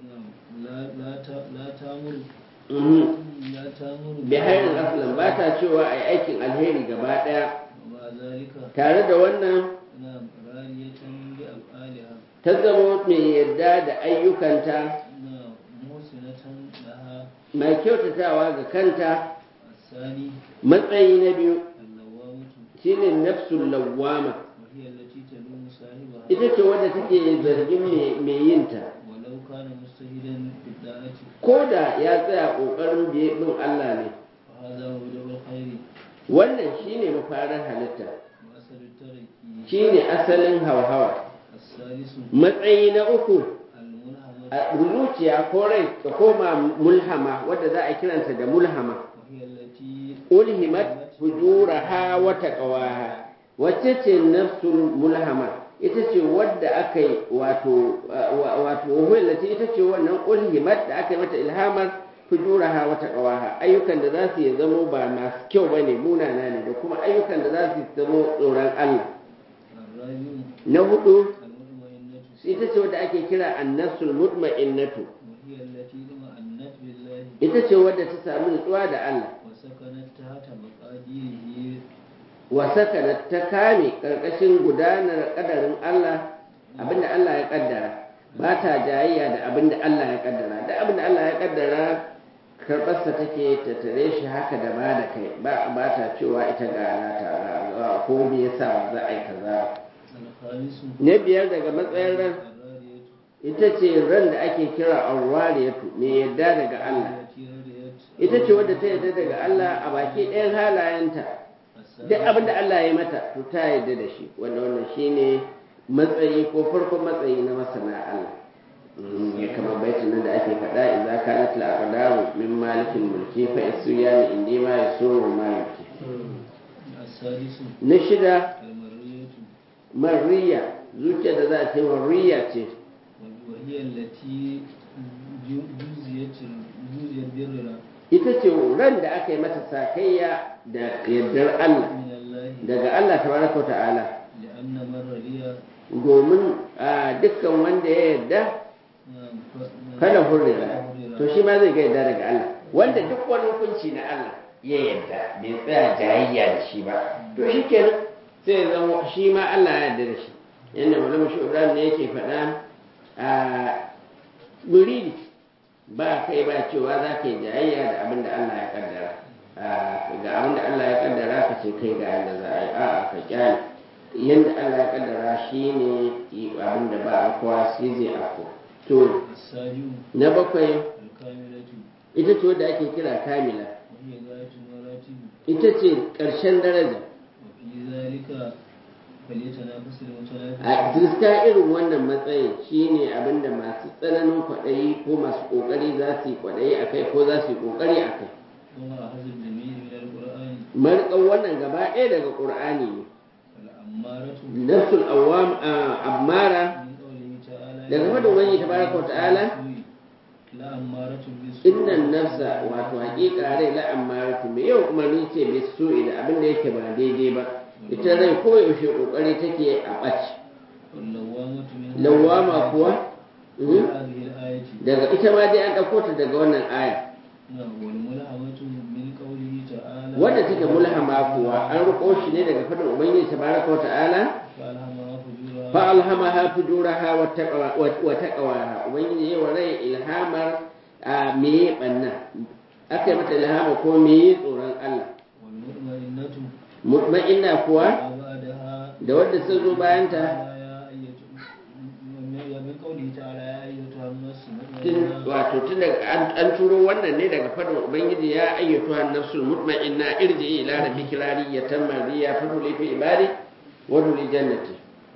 لا لا ت- لا تامر Mhm. لا تامر bi hairin aslan ba ta cewa a yi aikin alheri gaba ɗaya ومع ذلك tare da wannan نعم رالية بأفعالها ta zama mai yarda da ayyukanta نعم محسنة لها mai kyautatawa ga kanta الثاني matsayi na biyu اللوامة shine nafsul lawwama وهي التي تلوم صاحبها ita ce wadda take zargin mai- mai yinta ولو كان مجتهدا في الدعاء ko da ya tsaya ƙoƙarin biye bin Allah ne وهذا مبدأ الخير wannan shine mafarin halitta وأصل الترك shine asalin hauhawa الثالث matsayi na uku الملهمة a zuciya ko rai ta koma mulhama wadda za a kiranta da mulhama وهي التي ulhimat fujuraha wa taqwaha wacce ce nafsul mulhama ita ce wadda aka yi wato wa- wato wallati ita ce wannan ulhimat da aka yi mata ilhamar fujuraha wa taqwaha ayyukan da za su yi zamo ba masu kyau bane munana ne da kuma ayyukan da za su zamo tsoron Allah الرابع na hudu المطمئنة ita ce wadda ake kira annasul mutma'innatu وهي التي اطمأنت بالله ita ce wadda ta samu nutsuwa da Allah وسكنت تحت مقاديره wa sakanat ta kame karkashin gudanar kadarin Allah abinda Allah ya kaddara ba ta jayayya da abinda Allah ya kaddara da abinda Allah ya kaddara karbarsa take ta tare shi haka da ba da kai ba ba ta cewa ita ga nata ga- ko me yasa za a yi kaza الخامس na biyar daga matsayin ran الرارية ita ce ran da ake kira arwariyatu mai yadda daga Allah التي رضيت ita ce wadda ta yadda daga Allah a baki ɗayan halayenta duk abin da Allah ya mata to ta yarda da shi wanda wannan shine matsayi ko farkon matsayi na masana Allah Mm, ya kama baitin nan da ake faɗa idza kanat al aqdaru min malikin mulki fa isyani indi ma yasuru ma yuki السادس na shida المرية mariya zuciya da za a ce mariya ce وهي التي ju- جزيت جزيت برنا ita ce ran da aka yi mata sakayya da yardar Allah من الله daga Allah tabaraka wa ta'ala لأن من رضي domin a dukkan wanda ya yarda نعم، ف- kada hurrira هرر. to shi ma zai ga yadda daga Allah wanda duk wani hukunci na Allah ya yadda bai tsaya jayayya da shi ba to shi kenan sai ya zama shi ma Allah ya yarda da shi yadda mulama shi Ibrahim ne yake faɗa a muridi ba kai ba cewa za ka yi jayayya da abin da Allah ya kaddara Ah, ga abin da Allah ya kaddara ka ce kai ga yadda za a yi a'a ka kyale yadda Allah ya kaddara shi ne abin da ba a kowa shi zai afko to السابع na bakwai الكاملة ita ce wadda ake kira kamila وهي غاية المراتب ita ce ƙarshen daraja وفي ذلك فليتنافس المتنافسون a diska irin wannan matsayin shine abinda masu tsananin kwaɗayi ko masu ƙoƙari za su yi kwaɗayi a kai ko za su yi ƙoƙari a kai وما أخذ الجميع من القرآن marƙan wannan gaba ɗaya daga ƙur'ani ne فالأمارة nafsul awwam a ammara من قوله تعالى daga faɗin wani tabaraka wa ta'ala لا أمارة بالسوء innan nafsa wato haƙiƙa rai la ammaratu mai yau umarni ce bai so da abin da yake ba daidai ba ita rai koyaushe ƙoƙari take a ɓaci واللوامة من lawama kuwa من mhm, هذه الآية daga ita ma dai an ɗauko ta daga wannan aya نعم والملهمة من قوله تعالى wadda take mulhama kuwa an riko shi ne daga fadin ubangiji tabaraka wa ta'ala فألهمها فجورها fa alhamaha fujuraha wa taqwa wa taqwaha ubangiji ya wa rai ilhamar a meye banna aka yi mata ilhama ko meye tsoron Allah والمطمئنة mutma'inna kuwa ما بعدها da wadda sun zo bayanta تعالى يا أيتها من قوله تعالى يا أيتها النفس المطمئنة tun wato tun daga an- an turo wannan ne daga fadin ubangiji ya ayyatu an-nafsul mutma'inna irji ila rabbiki radiyatan mardiya fadli fi ibadi wa duli jannati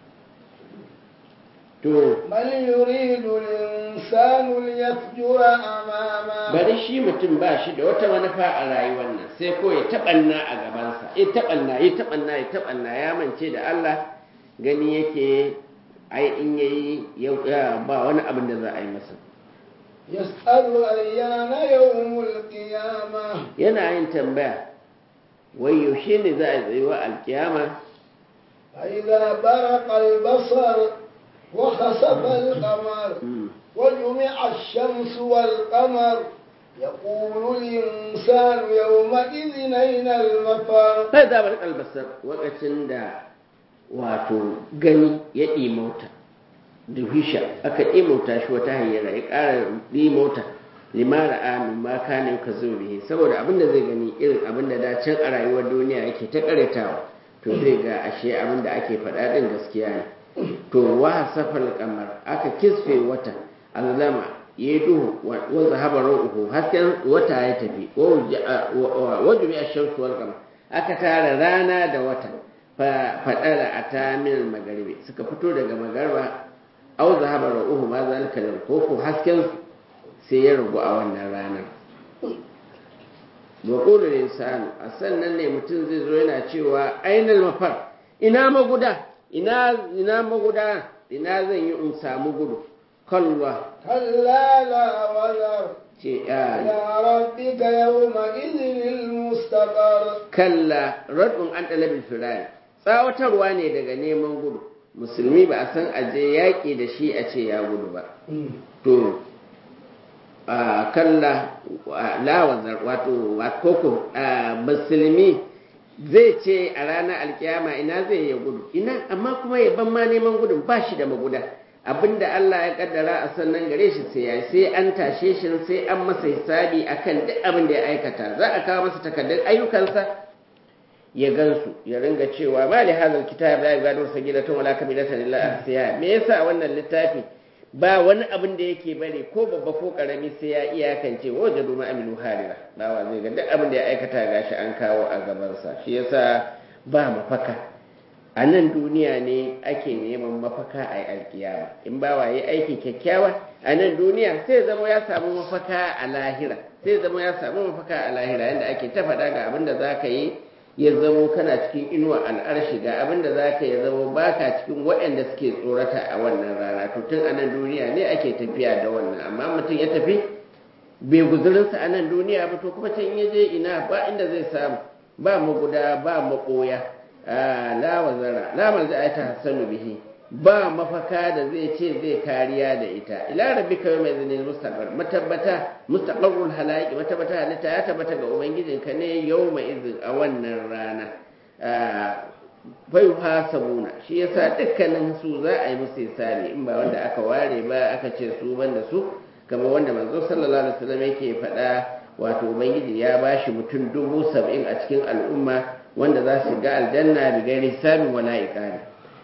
to بل يريد الإنسان ليفجر أمامه bari shi mutum ba shi da wata manufa a rayuwar nan sai ko ya taɓanna a gabansa ya taɓanna ya taɓanna ya taɓanna ya mance da Allah gani yake ai in yayi yau ya ba wani abin da za a yi masa يسأل أيان يوم القيامة yana yin tambaya wai yaushe ne za a yi tsayuwa alkiyama فإذا برق البصر وخسف القمر Mm. وجمع الشمس والقمر يقول الإنسان يومئذ أين المفر sai da bar albasar lokacin da wato gani ya ɗimauta duhisha aka ɗimauta shi wata hanyar ya ƙara ɗimauta limara amin ma kana ka zo bihi saboda abin da zai gani irin abin da da can a rayuwar duniya yake ta karetawa to zai ga ashe abin da ake faɗa ɗin gaskiya ne to wa safal kamar aka kisfe wata azlama ya duhu wa zahaba ruhu hasken wata ya tafi wa jumi ash-shamsu wal qamar aka tara rana da wata faɗara a ta min magaribi suka fito daga magarba au zahaba ruhu ma zalika lil ko hasken sai ya rugu a wannan ranar wa qulu insanu a sannan ne mutum zai zo yana cewa ainal mafar ina maguda ina ina maguda ina zan yi in samu gudu kalla كلا لا وزر ce ya إلى ربك يومئذ المستقر kalla rad'un an talabil firari tsawatarwa ne daga neman gudu musulmi ba a san aje yaƙi da shi a ce ya gudu ba to a kalla lawazar wato koko musulmi zai ce a ranar alkiyama ina zai ya gudu ina amma kuma ya ban ma neman gudun ba shi da maguda abinda Allah ya kaddara a sannan gare shi sai ya sai an tashe shi sai an masa hisabi akan duk abin da ya aikata za a kawo masa takardun ayyukansa ya gansu ya ringa cewa ma li hadal kitab la yugadiru sagiratan wala kabiratan illa ahsiya me yasa wannan littafi ba wani abin da yake bari ko babba ko karami sai ya iyakance wajadu ma amilu harira bawa zai ga duk abin da ya aikata gashi an kawo a gabansa shi yasa ba mafaka a nan duniya ne ake neman mafaka a alkiyama in bawa yi aiki kyakkyawa a nan duniya sai zama ya samu mafaka a lahira sai zama ya samu mafaka a lahira yadda ake ta faɗa ga abin da za ka yi ya zamo kana cikin inuwa al'arshi ga abin da za ka ya zamo baka cikin waɗanda suke tsorata a wannan rana to tun a nan duniya ne ake tafiya da wannan amma mutum ya tafi bai guzurinsa a nan duniya ba to kuma can ya je ina ba inda zai samu ba maguda ba maɓoya la wazara la malza ta hasanu bihi ba mafaka da zai ce zai kariya da ita ila rabbika yawma idhin mustaqar matabbata mustaqarrul halaiqi matabbata halitta ya tabbata ga ubangijinka ne yawma idhin a wannan rana bai hasabuna shi yasa dukkanin su za a yi musu hisabi in ba wanda aka ware ba aka ce su banda su kamar wanda manzo sallallahu alaihi wasallam yake faɗa wato ubangiji ya bashi mutum dubu sab'in a cikin al'umma wanda za su ga aljanna bi gairi hisabin wala iqabi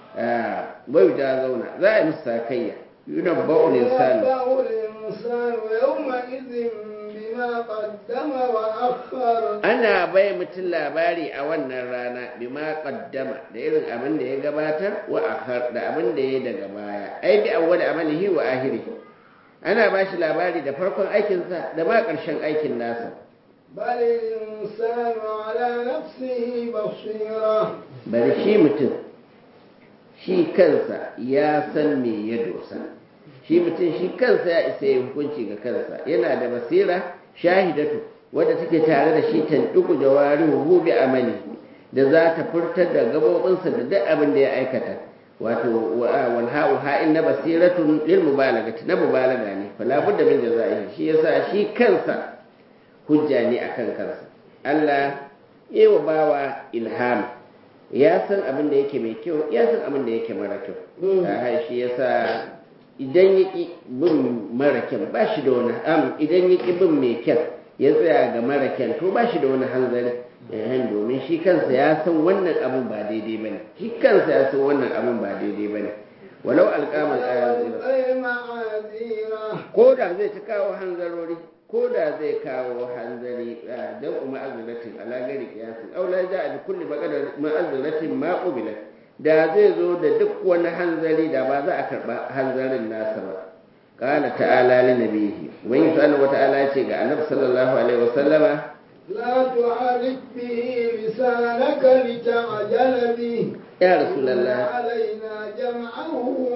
bai da zauna za a yi musu sakayya yuna ba'ul insani ينبأ الإنسان يومئذ بما قدم وأخر ana bai mutum labari a wannan rana bima qaddama da irin abin da ya gabatar wa akhar da abin da ya daga baya ai bi awwal amalihi wa ahirihi ana ba shi labari da farkon aikinsa da ma ƙarshen aikin nasa بل الإنسان على نفسه بصيرة bari shi mutum shi kansa ya san me ya dosa shi mutum shi kansa ya isa ya hukunci ga kansa yana da basira shahidatu wadda take tare da shi tantuku jawarihu bi amali da za ta furtar da gabobinsa da duk abin da ya aikata wato wal ha'u ha'in na basiratun lil mubalagati na mubalaga ne fala budda min jazaihi shi yasa shi kansa hujja ne akan kansa Allah yi wa bawa ilham ya san abin da yake mai kyau ya san abin da yake mara kyau a shi yasa idan ya ƙi bin mara kyan ba shi da wani am idan ya ƙi bin mai kyan ya tsaya ga mara kyan to ba shi da wani hanzari yayin domin shi kansa ya san wannan abin ba daidai ba ne shi kansa ya san wannan abin ba daidai ba ne walau alƙamar ƙayan والقي معاذيره ko da zai ta kawo hanzarori ko da zai kawo hanzari don umar azuratin alagari kiyasin aula ja a kulli ma'azuratin ma ubila da zai zo da duk wani hanzari da ba za a karɓa hanzarin nasa ba qala ta'ala li nabihi wani subhanahu wata'ala ya ce ga annabi sallallahu alaihi wasallama لا تعرف به لسانك لتعجل به ya إن rasulullah علينا جمعه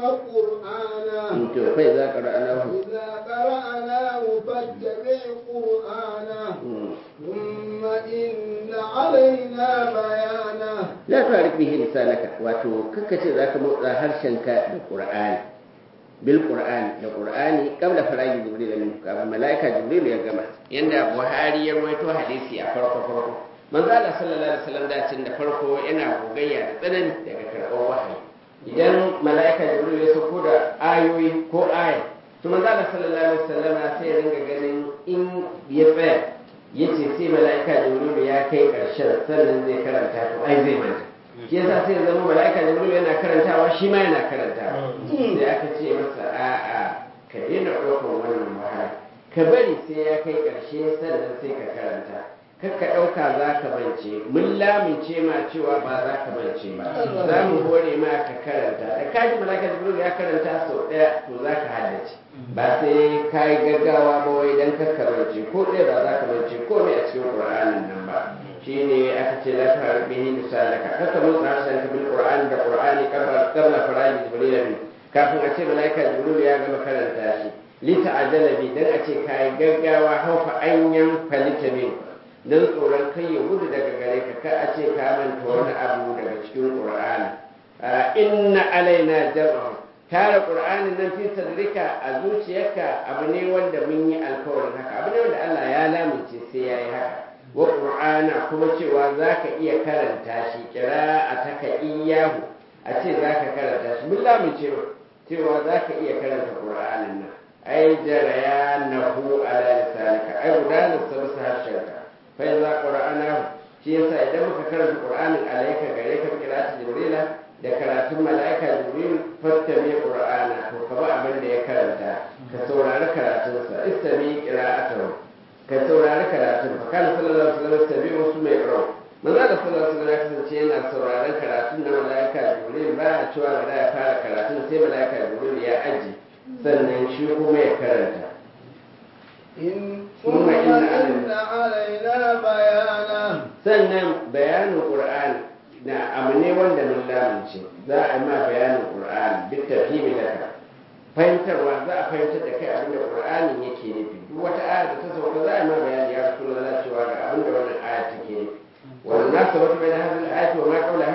وقرآنه to kai za ka ra'anahu إذا قرأناه فاتبع قرآنه ثم إن علينا بيانه la tu'arif bihi lisanaka wato kakkace zaka motsa harshenka da qur'ani bil qur'ani da qur'ani qabla faragi jibril min kafin malaika jibril ya gama yanda buhari ya rawaito hadisi a farko farko manzo Allah sallallahu alaihi wasallam da cin da farko yana gogayya da tsanani daga karɓar wahayi idan malaika jibril ya sauko da ayoyi ko aya to manzo Allah sallallahu alaihi wasallam sai ya ringa ganin in ya tsaya yace sai malaika jibril ya kai karshen sannan zai karanta to ai zai manta shi yasa sai ya zama malaika jibril yana karantawa shi ma yana karantawa sai aka ce masa a'a ka daina ɗaukar wannan wahala ka bari sai ya kai ƙarshe sannan sai ka karanta kar ka ɗauka za ka bance mun lamince ma cewa ba za ka bance ba za mu hore ma ka karanta da kaji malaika jibril ya karanta sau ɗaya to za ka haddace ba sai ka yi gaggawa ba wai dan ka karance ko ɗaya ba za ka bance ko me a cikin qur'anin nan ba shine aka ce la ta bihi lisanaka kaka motsa harshen ka bil qur'ani da qur'ani qabla qabla faraji jibril min kafin a ce malaika jibril ya gama karanta shi lita ajala bi dan a ce kai gaggawa haufa anyan falita min dan tsoron kai ya gudu daga gare ka ka a ce ka manta wani abu daga cikin qur'ani inna alaina jam'ahu tara qur'anin nan fi sadrika a zuciyarka abu ne wanda mun yi alkawarin haka abu ne wanda Allah ya lamince sai yayi haka wa qur'ana kuma cewa zaka iya karanta shi kira a taka iyahu a ce zaka karanta shi mun lamince cewa zaka iya karanta qur'anin nan ai jaraya nahu ala lisanika ai gudanar sa bisa harshenka fa iza qur'anahu shi yasa idan muka karanta qur'anin alayka gare ka kiratu jibrila da karatun mala'ika jibril fattami qur'ana to ka ba abin da ya karanta ka saurari karatunsa istami qira'atahu ka saurari karatun fa kana sallallahu alaihi wasallam tabi wasu mai qira manzo da sallallahu alaihi wasallam ya kasance yana sauraron karatun na mala'ika jibril ba ya cewa da ya fara karatun sai mala'ika jibril ya aji sannan shi kuma ya karanta إن ثم ثم إن إن علينا بيانه sannan bayanin qur'ani na abu ne wanda mun lamince za a yi ma bayanin qur'ani duk tafhimi da fahimtarwa za a fahimtar da kai abin da qur'anin yake nufi duk wata aya da ta sauka za a yi ma bayani ya rasulullah cewa ga abin da wannan aya take nufi wannan nasabatu bayna hadhihi al-ayati wa ma qawlaha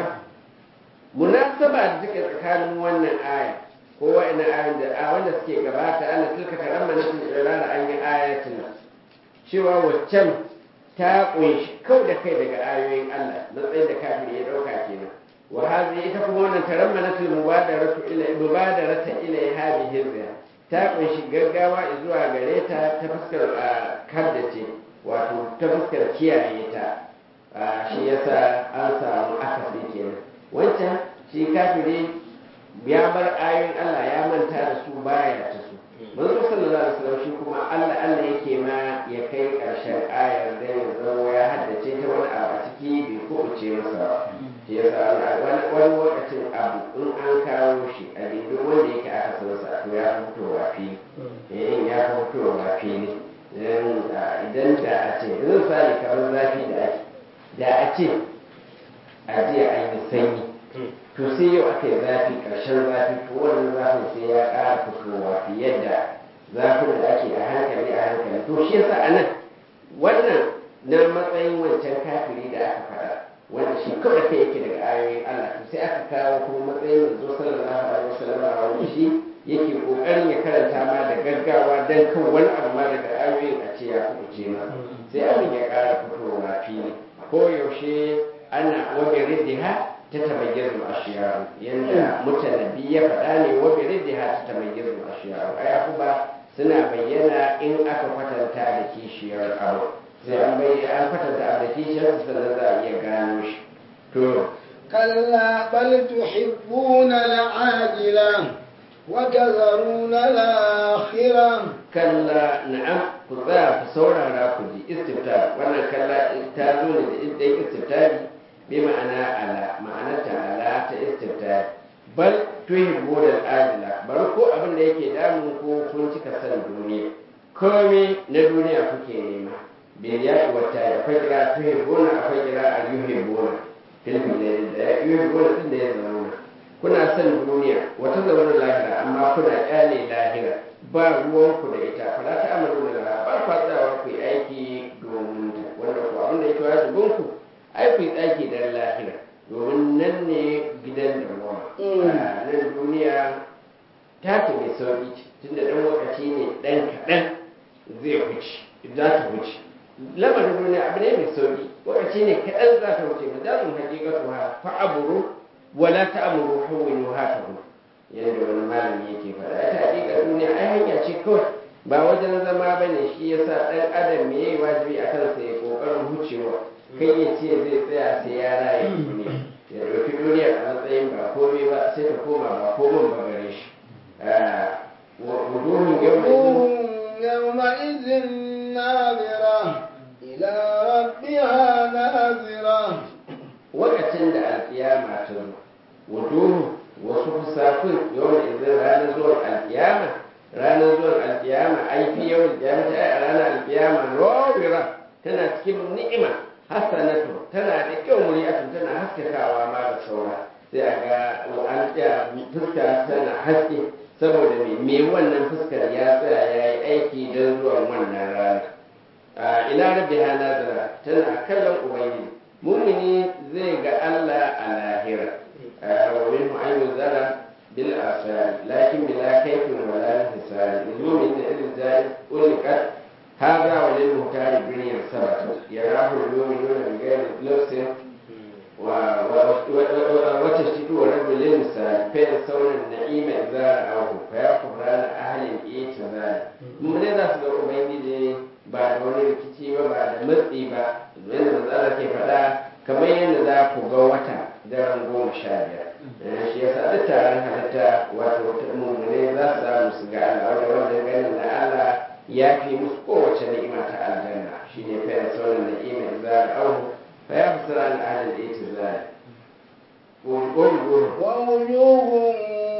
munasaba da take tsakanin wannan aya ko wa'ina ayoyin da a wanda suke gabata ana tilka karamma nasin irara an yi ayatin cewa waccan ta kunshi kau da kai daga ayoyin Allah matsayin da kafin ya dauka kenan wa hazi ita kuma wannan tarammanatul mubadaratu ila mubadarata ila hadhihi hirza ta kunshi gaggawa zuwa gare ta ta fuskar kaddace wato ta fuskar kiyaye ta shi yasa an samu akasi kenan wancan shi kafiri ya bar ayoyin Allah ya manta da su baya ta su manzo sallallahu alaihi wasallam shi kuma Allah Allah yake ma ya kai karshen ayar da ya zama ya haddace ta wani abu a ciki bai kubuce masa ba shi yasa wani wani lokacin abu in an kawo shi a dindin wanda yake aka san sa to ya fi fitowa fili eh ya fi fitowa fili idan da a ce yanzu sani kamar zafi da ake da a ce a jiya an yi sanyi to sai yau aka yi zafi ƙarshen zafi to wannan zafin sai ya ƙara fitowa fiye da zafin da ake a hankali a hankali to shi yasa a nan wannan na matsayin wancan kafiri da aka faɗa wanda shi kawai kai yake daga ayoyin Allah to sai aka kawo kuma matsayin manzo sallallahu alaihi wasallam wanda shi yake kokarin ya karanta ma da gaggawa dan kan wani abu ma daga ayoyin a ce ya kuce ma sai abin ya ƙara fitowa fili ko yaushe ana wajen riddiha ta tabayyar ashiyaru yanda mutanabbi ya faɗa ne wa bi riddiha ta tabayyar ashiyaru ai abuba suna bayyana in aka kwatanta da kishiyar abu sai an bayyana an kwatanta abu da kishiyar sannan za a iya gano shi to كلا بل تحبون العاجلة وتذرون الآخرة kalla na'am ku tsaya ku saurara ku ji istifta wannan kalla ta zo ne da idan istiftari bi ma'ana ala ma'anarta ala ta istiftari bal tuhibbu da ajila bari ko abin da yake damun ko kun cika san duniya komai na duniya kuke nema bil ya'i wa ta'i akwai kira tuhibbuna akwai kira al-yuhibbuna filmi ne da yuhibbuna din da ya zama kuna son duniya wata zaune lahira amma kuna kyale lahira ba ruwanku da ita fara ta amalu da lahira ba kwa tsayawa ku yi aiki domin ta wanda ku abin da yake wajibin ku ai ku yi tsaki dan lahira domin nan ne gidan da ruwa nan duniya ta ce mai sauki tunda dan lokaci ne dan kaɗan zai wuce za ta wuce lamarin duniya abu ne mai sauki lokaci ne kaɗan za ta wuce ba za mu hakikatu ha fa'aburu wala ta'muru hawwinu hatahu yadda wani malami yake faɗa ita hakika duniya ai hanya ce kawai ba wajen zama bane shi yasa dan adam me yayi wajibi a kansa ya kokarin hucewa kai ya ce zai tsaya sai ya raye duniya ya ɗauki duniya a matsayin ba komai ba sai ta koma ba komai ba gare shi wuduhun وجوه يومئذ ناظرة إلى ربها ناظرة lokacin da alkiyama ta zo wuduhu wasu fusafin yawan izin ranar zuwan alkiyama ranar zuwan alkiyama ai fi yawan alkiyama ta a ranar alkiyama rawira tana cikin ni'ima hasanatu tana da kyau muriyatu tana haskakawa ma da saura sai a ga an tsaya fuska tana haske saboda me me wannan fuskar ya tsaya ya yi aiki don zuwan wannan rana a ila rabbiha nazara tana kallon ubangiji mumini zai ga Allah a lahira wa minhu an yuzara bil asari lakin bila kaifin wala hisari mumin da irin zai ulikat هذا وللمختار بني السبت يراه المؤمنون بغير لبس وتشتكي ورد للمثال فينسون النعيم إذا رأوه فيكفران أهل الإيتزال من ذا سبب ubangiji ba da wani rikici ba ba da matsi ba yadda matsala ke faɗa kamar yadda za ku ga wata daren goma sha biyar shi yasa duk taron halitta wato mummune za su samu su ga Allah wanda wannan ganin na Allah ya fi musu kowace ni'ima ta aljanna shi ne fa yasa wannan ni'ima idza ra'ahu fa ya fasara an ahlul itizal ووجوه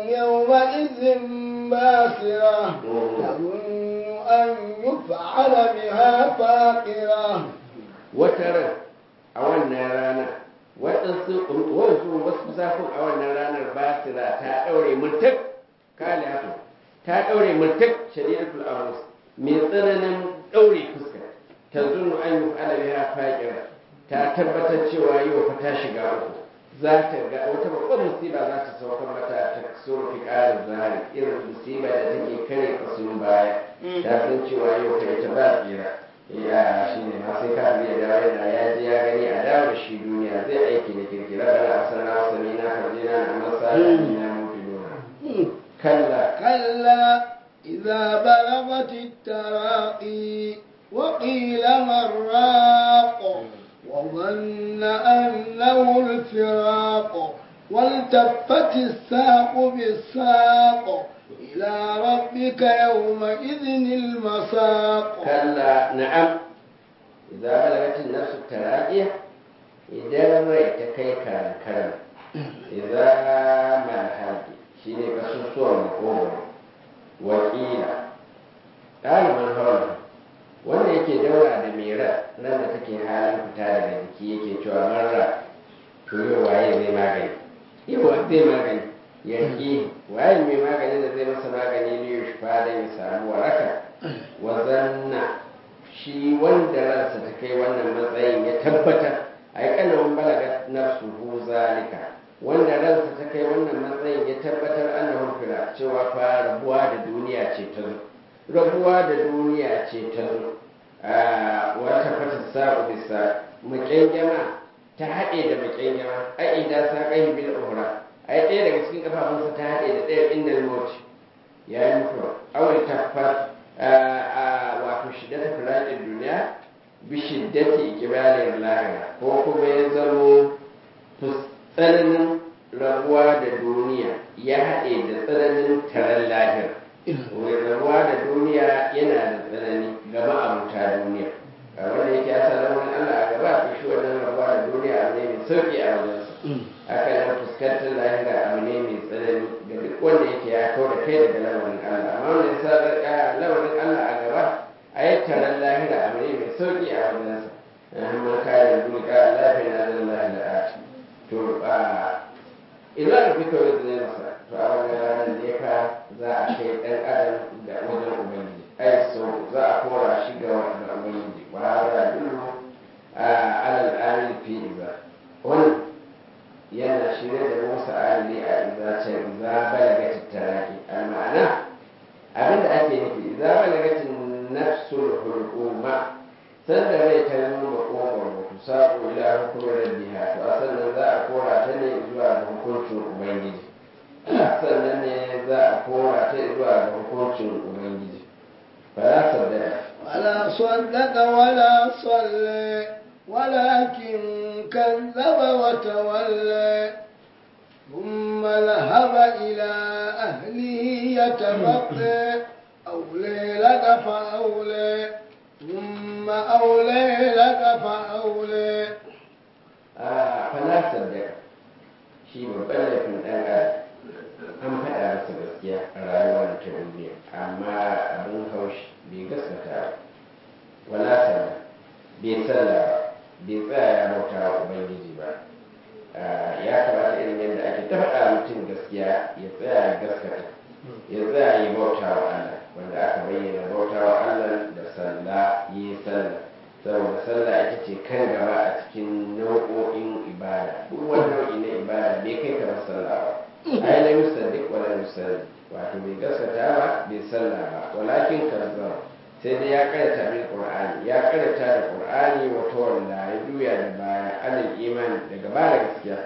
يومئذ باسرة تظن أن يفعل بها فاقرة wataran a wannan rana waɗansu wasu wasu zafin a wannan ranar basira ta ɗaure murtak kale haka ta ɗaure murtak shari'atul amus mai tsananin ɗaure fuska ta zunu an yi ala biha faƙira ta tabbatar cewa yau fa ta shiga uku za ta ga wata babban musiba za ta sauka mata ta suru fi ƙarin zahari irin musiba da take kare kasun baya ta san cewa yau ta ita ba tsira ya shi ne ma sai kafin ya dawo yana ya ji ya gani a dawo da shi duniya zai aiki da kirkira bana a sana sami na farjina na masa da na mutu nuna kalla كلا إذا بلغت التراقي وقيل من راق وظن أنه الفراق والتفت الساق بالساق إلى ربك يومئذ المساق kalla na'am idza balagatin nafsu taraqiya idan rai ta kai karan karan idza malhaqi shine kasusuwan makogoro wakila ɗaliban hawan wanda yake daura da mera nan da take halin fita daga jiki yake cewa marra to yau waye zai magani yau zai magani yanki waye mai magani da zai masa magani ne ya shafa da ya samu waraka wa zanna shi wanda ransa ta kai wannan matsayin ya tabbatar a yi kanawan balaga na suhu zalika wanda ransa ta kai wannan matsayin ya tabbatar ana hurfira cewa fa rabuwa da duniya ce ta zo rabuwa da duniya ce ta zo a wata fata sa'u bisa makyangyama ta haɗe da makyangyama ai idan sa kai bil uhra ai ɗaya daga cikin kafafunsa ta haɗe da ɗaya inda mawuce ya yi mutuwa awai taffar a wato shiddata firaƙin duniya bi shiddati ikibalin lahira ko kuma ya zamo tsananin rabuwa da duniya ya haɗe da tsananin taron lahira rabuwa da duniya yana da tsanani ga ma'abuta duniya a wanda yake ya san lamarin Allah a gaba a shi wannan rabuwa da duniya abu ne mai sauƙi a wajensa haka nan fuskantar lahira abu ne mai tsanani ga duk wanda yake ya kawo da kai daga lamarin Allah amma wanda ya sa lamarin Allah a gaba a yi taron lahira abu ne mai sauƙi a wajensa amma kayan duniya Allah fi na zan lahira to a idan da kuka yi zai masa to a wannan ranar ne fa za a kai ɗan adam da wajen ubangiji ai so za a kora shi ga ga ubangiji wa hada dullu a alal amil fi iza wannan yana shirye da musa alili a iza ce iza balagati taraki al ma'ana abinda ake nufi iza balagati nafsul hulquma sanda rai ta yi makogwaro ku saƙo ila hukumar rabbiha to a sannan za a kora ta ne zuwa ga hukuncin ubangiji sannan ne za a kora ta zuwa ga hukuncin ubangiji fala saddaka ولا صدق ولا صلى ولكن كذب وتولى ثم ذهب إلى أهله يتمطى أولي لك فأولي ثم أولي لك فأولي a fala saddaka shi babban laifin ɗan adam an faɗa masa gaskiya a rayuwar ta duniya amma abin haushi bai gaskata ba wala sallah bai sallah ba bai tsaya ya bauta wa ubangiji ba ya kamata irin yadda ake ta faɗa mutum gaskiya ya tsaya ya gaskata ya tsaya ya bauta wa Allah wanda aka bayyana bauta wa Allah da sallah yi sallah saboda sallah ita ce kan gaba a cikin nau'o'in ibada duk wani nau'i na ibada bai kai kamar sallah ba ai la yusaddiq wa la yusalli wato bai gaskata ba bai sallah ba walakin kazzab sai dai ya karanta bil qur'ani ya karanta da qur'ani wa tawalla ya juya da baya alal imani daga ba da gaskiya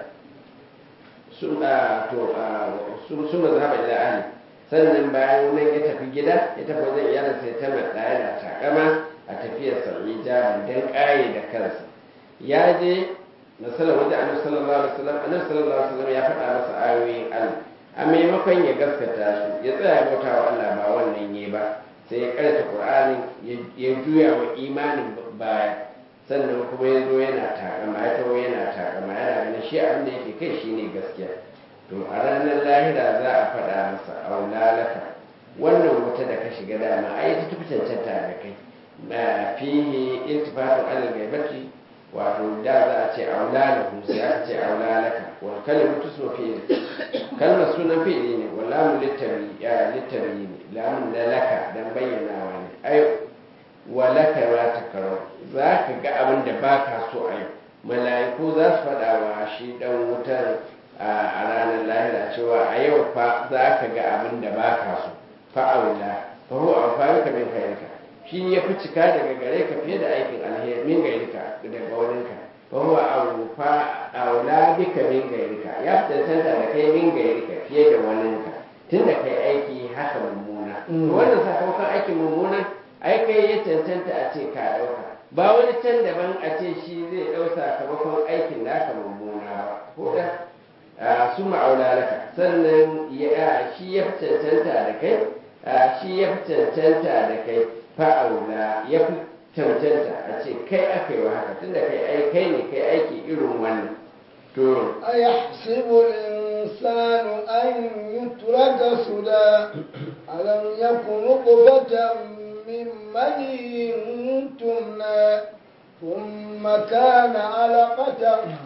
sun da to sun sun mazhaba ila ahli sannan bayan nan ya tafi gida ya tafi wajen iyalinsa ya tabbata yana takama a tafiyar sarri jaban don ƙaye da kansa ya je na sallar wajen annabi sallallahu alaihi wasallam annabi sallallahu alaihi wasallam ya faɗa masa ayoyin Allah a maimakon ya gaskata su ya tsaya bauta wa Allah ba wannan ne ba sai ya karanta Qur'anin ya juya wa imanin baya sannan kuma ya zo yana takama ya taho yana takama yana ganin shi abin da yake kai shine gaskiya to a ranar lahira za a faɗa masa aulalaka wannan wuta da ka shiga dama ai ta tafi cancanta da kai ma fihi iltifatun alal gaibati wato da za a ce aulalahu sai aka ce aulalaka wal kalimatu su fi'il kalmar sunan fi'ili ne wal lamu littabi ya littabi ne lamun na laka dan bayyana ne ai walaka ma takarau za ka ga abin da baka so a yau mala'iku za su faɗa wa shi dan wutar a ranar lahira cewa a yau fa za ka ga abin da baka so fa'aula fa huwa amfani ka min khairika shi ya fi cika daga gare ka fiye da aikin alheri min gairika daga waninka fa huwa awfa aula bika min gairika ya fi tantanta da kai min gairika fiye da waninka tunda kai aiki haka mummuna to wannan sakamakon aikin mummuna ai kai ya tantanta a ce ka dauka ba wani can daban a ce shi zai dau sakamakon aikin naka mummuna ba ko da su ma'aula laka sannan shi ya fi cancanta da kai shi ya fi cancanta da kai fa'aula ya fi cancanta a ce kai aka yi wa haka tunda kai ai kai ne kai aiki irin wannan to أيحسب الإنسان أن يترك سدى ألم يكن نطفة من مني تمنى ثم كان علقة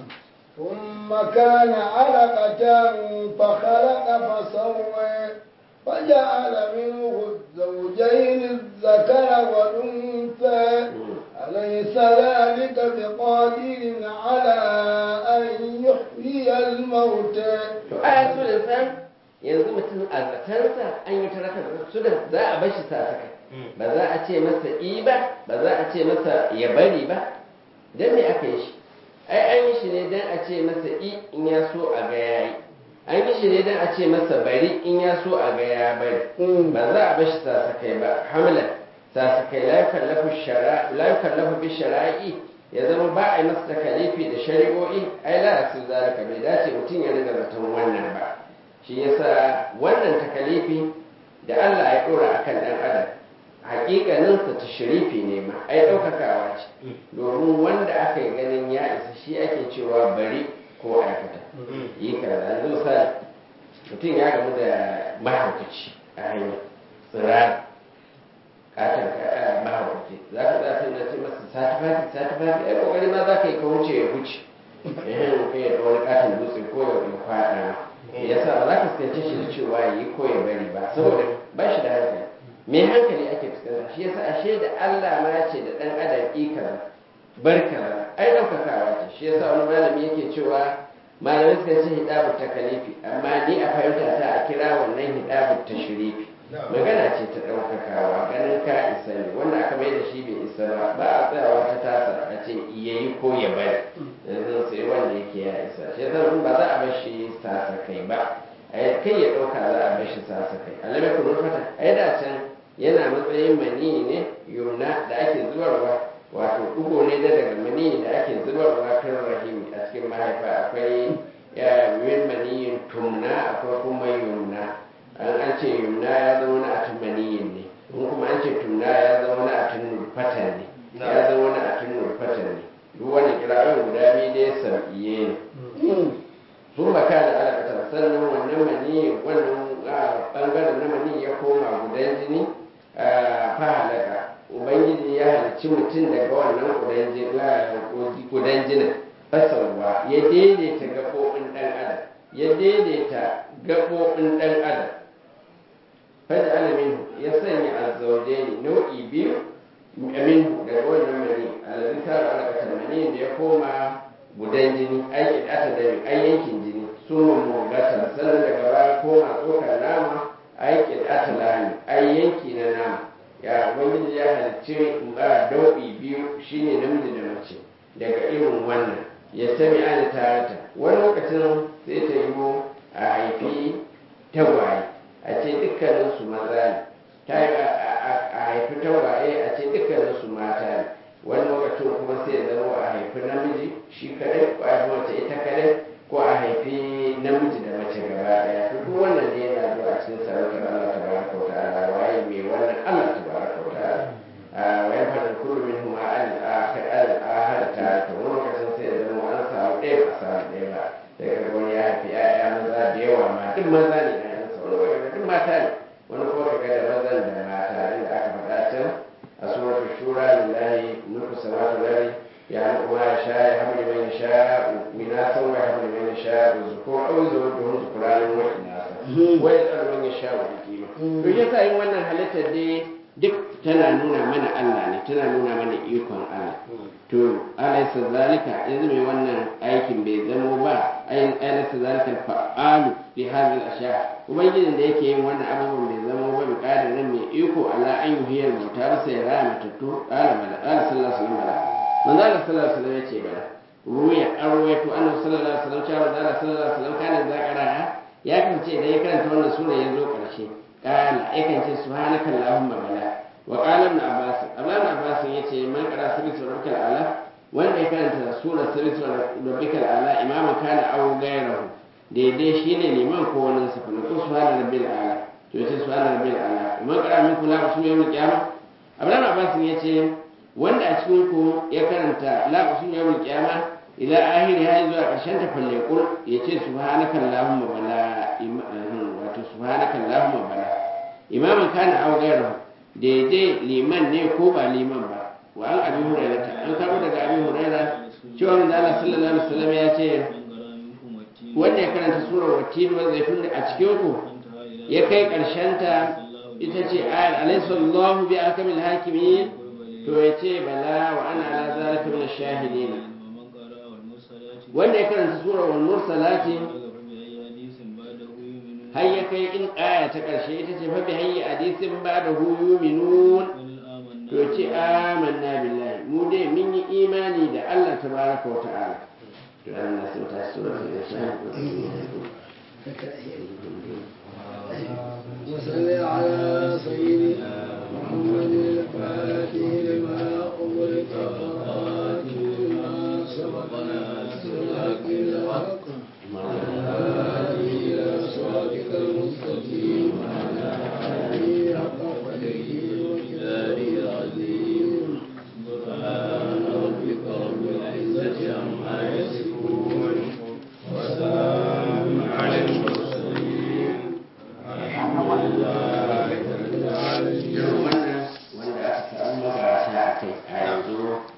ثم كان علقة فخلق فسوى فجعل منه الزوجين الذكر والأنثى أليس ذلك بقادر على أن يحيي الموتى to aya su da san yanzu mutum a zatansa an yi taraka su da za a bashi sasaka ba za a ce masa i ba ba za a ce masa ya bari ba dan me aka yi shi ai an yi shi ne dan a ce masa i in ya so a ga yayi an yi shi ne dan a ce masa bari in ya so a ga ya bari ba za a bashi sasakai ba hamla sasakai la yukallafu shara la yukallafu bi shara'i ya zama ba a yi masa takalifi da shari'o'i ai la su zalika bai dace mutum ya riga zaton wannan ba shi yasa wannan takalifi da Allah ya dora akan dan adam hakikaninsa ta shirifi ne ma ai ɗaukakawa ce domin wanda aka yi ganin ya isa shi ake cewa bari ko aikata yi kaza yanzu misali mutum ya gamu da mahaukaci a hanya tsirara katon mahaukaci za ka za ta ce masa satifafi satifafi ai kokari ma za ka yi ka wuce ya wuce ehem kai ya wani katon dutse ko ya kwaɗa ya sa ba za ka fuskance shi da cewa yi ko ya bari ba saboda ba shi da hankali me hankali ake fuskanta shi yasa ashe da Allah ma ya ce da dan adam ikara barka ai daukakawa ce shi yasa wani malami yake cewa malamai suka ce hidabu takalifi amma ni a fahimta ta a kira wannan hidabu tashrifi magana ce ta daukakawa ganin ka isa ne wanda aka mai da shi bai isa ba ba a tsayawa ta tasa a ce yayi ko ya bari yanzu sai wanda yake ya isa shi yasa ba za a bar shi tasa kai ba kai ya dauka za a bar shi tasa kai alamai kuma fata ai da can yana matsayin mani ne yumna da ake zubarwa wato ɗigo ne da daga mani da ake zubarwa kan rahimi a cikin mahaifa akwai min maniyin tumna akwai kuma yumna an an ce yumna ya zama na atun maniyin ne in kuma an ce tumna ya zama na atun nurfatan ne ya zama na atun nurfatan ne duk wani kira'in guda biyu dai sam'iye ne sun baka da alaƙatar sannan wannan mani wannan ɓangaren na mani ya koma gudan jini fahalaka ubangiji ya halicci mutum daga wannan gudan jinin fasarwa ya daidaita gaɓoɓin ɗan adam ya daidaita gaɓoɓin ɗan adam fada alamin ya sanya azzauje ne nau'i biyu amin daga wannan mani alazi tara alaƙatar mani da ya koma gudan jini aikin ata da ai yankin jini sun mummugata sannan daga baya koma tsokar nama aikin atalani ai yanki na nama ya ubangiji ya halicci dau'i biyu shine namiji da mace daga irin wannan ya sami ana tarata wani lokacin sai ta yi a haifi tagwaye a ce dukkanin su maza ne ta yi a haifi tagwaye a ce dukkanin su mata ne wani lokacin kuma sai zama a haifi namiji shi kadai ko a haifi mace ita kadai ko a haifi namiji da mace gaba daya to duk wannan ne yana zuwa a cikin sarautar Allah tabaraka wa ta'ala waye mai wannan Allah tabaraka wa ta'ala wa ya fara kullu min huma al akhir al ahad ta to wani lokacin sai da zama an samu ɗaya ba samu ɗaya ba sai ka wani ya haifi ƴaƴa maza da yawa ma duk maza ne ƴaƴan sa wani lokacin duk mata ne wani kuma ka ga da mazan da mata inda aka faɗa can a suratul shura lillahi mulku samawati wal ardi يعلم ما يشاء يهب لمن يشاء إناثا ويهب لمن يشاء الذكور أو يزوجهم ذكرانا وإناثا ويسأل من يشاء حكيما to yasa yin wannan halittar dai duk tana nuna mana Allah ne tana nuna mana ikon Allah to alaysa zalika yanzu mai wannan aikin bai zamo ba alaysa zalika fa'alu li hadhihi al-ashya ubangijin da yake yin wannan abubuwan bai zamo ba bi nan mai iko ala an yuhiyar mauta ba sai raya matattu qala bala qala sallallahu alaihi wasallam manzo Allah sallallahu alaihi wasallam yace bala ruya arwayatu annabi sallallahu alaihi wasallam cewa manzo Allah sallallahu alaihi wasallam kana zakara ya kace idan ya karanta wannan sura ya zo karshe kala yakan ce subhanaka allahumma bala wa qala ibn abbas ablan abbas yace man qara sirri rabbikal ala wanda ya karanta sura sirri rabbikal ala imama kana aw ghayrahu daidai shine liman ko wani sa ko subhana rabbil ala to yace subhana rabbil ala man qara min kula ba sunan yawmul qiyamah ablan abbas yace wanda a cikin ku ya karanta la usul yawmul qiyama ila ahiri har zuwa karshen ta falle kul yace subhanaka allahumma bala wato subhanaka allahumma bala imaman kana aw ghayru daidai liman ne ko ba liman ba wa an abi hurairah ta an karbo daga abi hurairah cewa manzo Allah sallallahu alaihi wasallam ya ce wanda ya karanta surar wattin wa zaitun a cikin ku ya kai karshen ta ita ce ayar alayhi sallallahu bi alkamil hakimin to ya ce bala wa ana ala zalika min ash-shahidin wanda ya karanta sura wal mursalati har ya kai in aya ta karshe ita ce fa bi hayyi hadisin ba da hu yuminun to ce amanna billahi mu dai mun yi imani da Allah tabaraka wa ta'ala to an na sun ta sura وصل على سيدنا محمد الفاتح لما أغلق والخاتم a kai a yanzu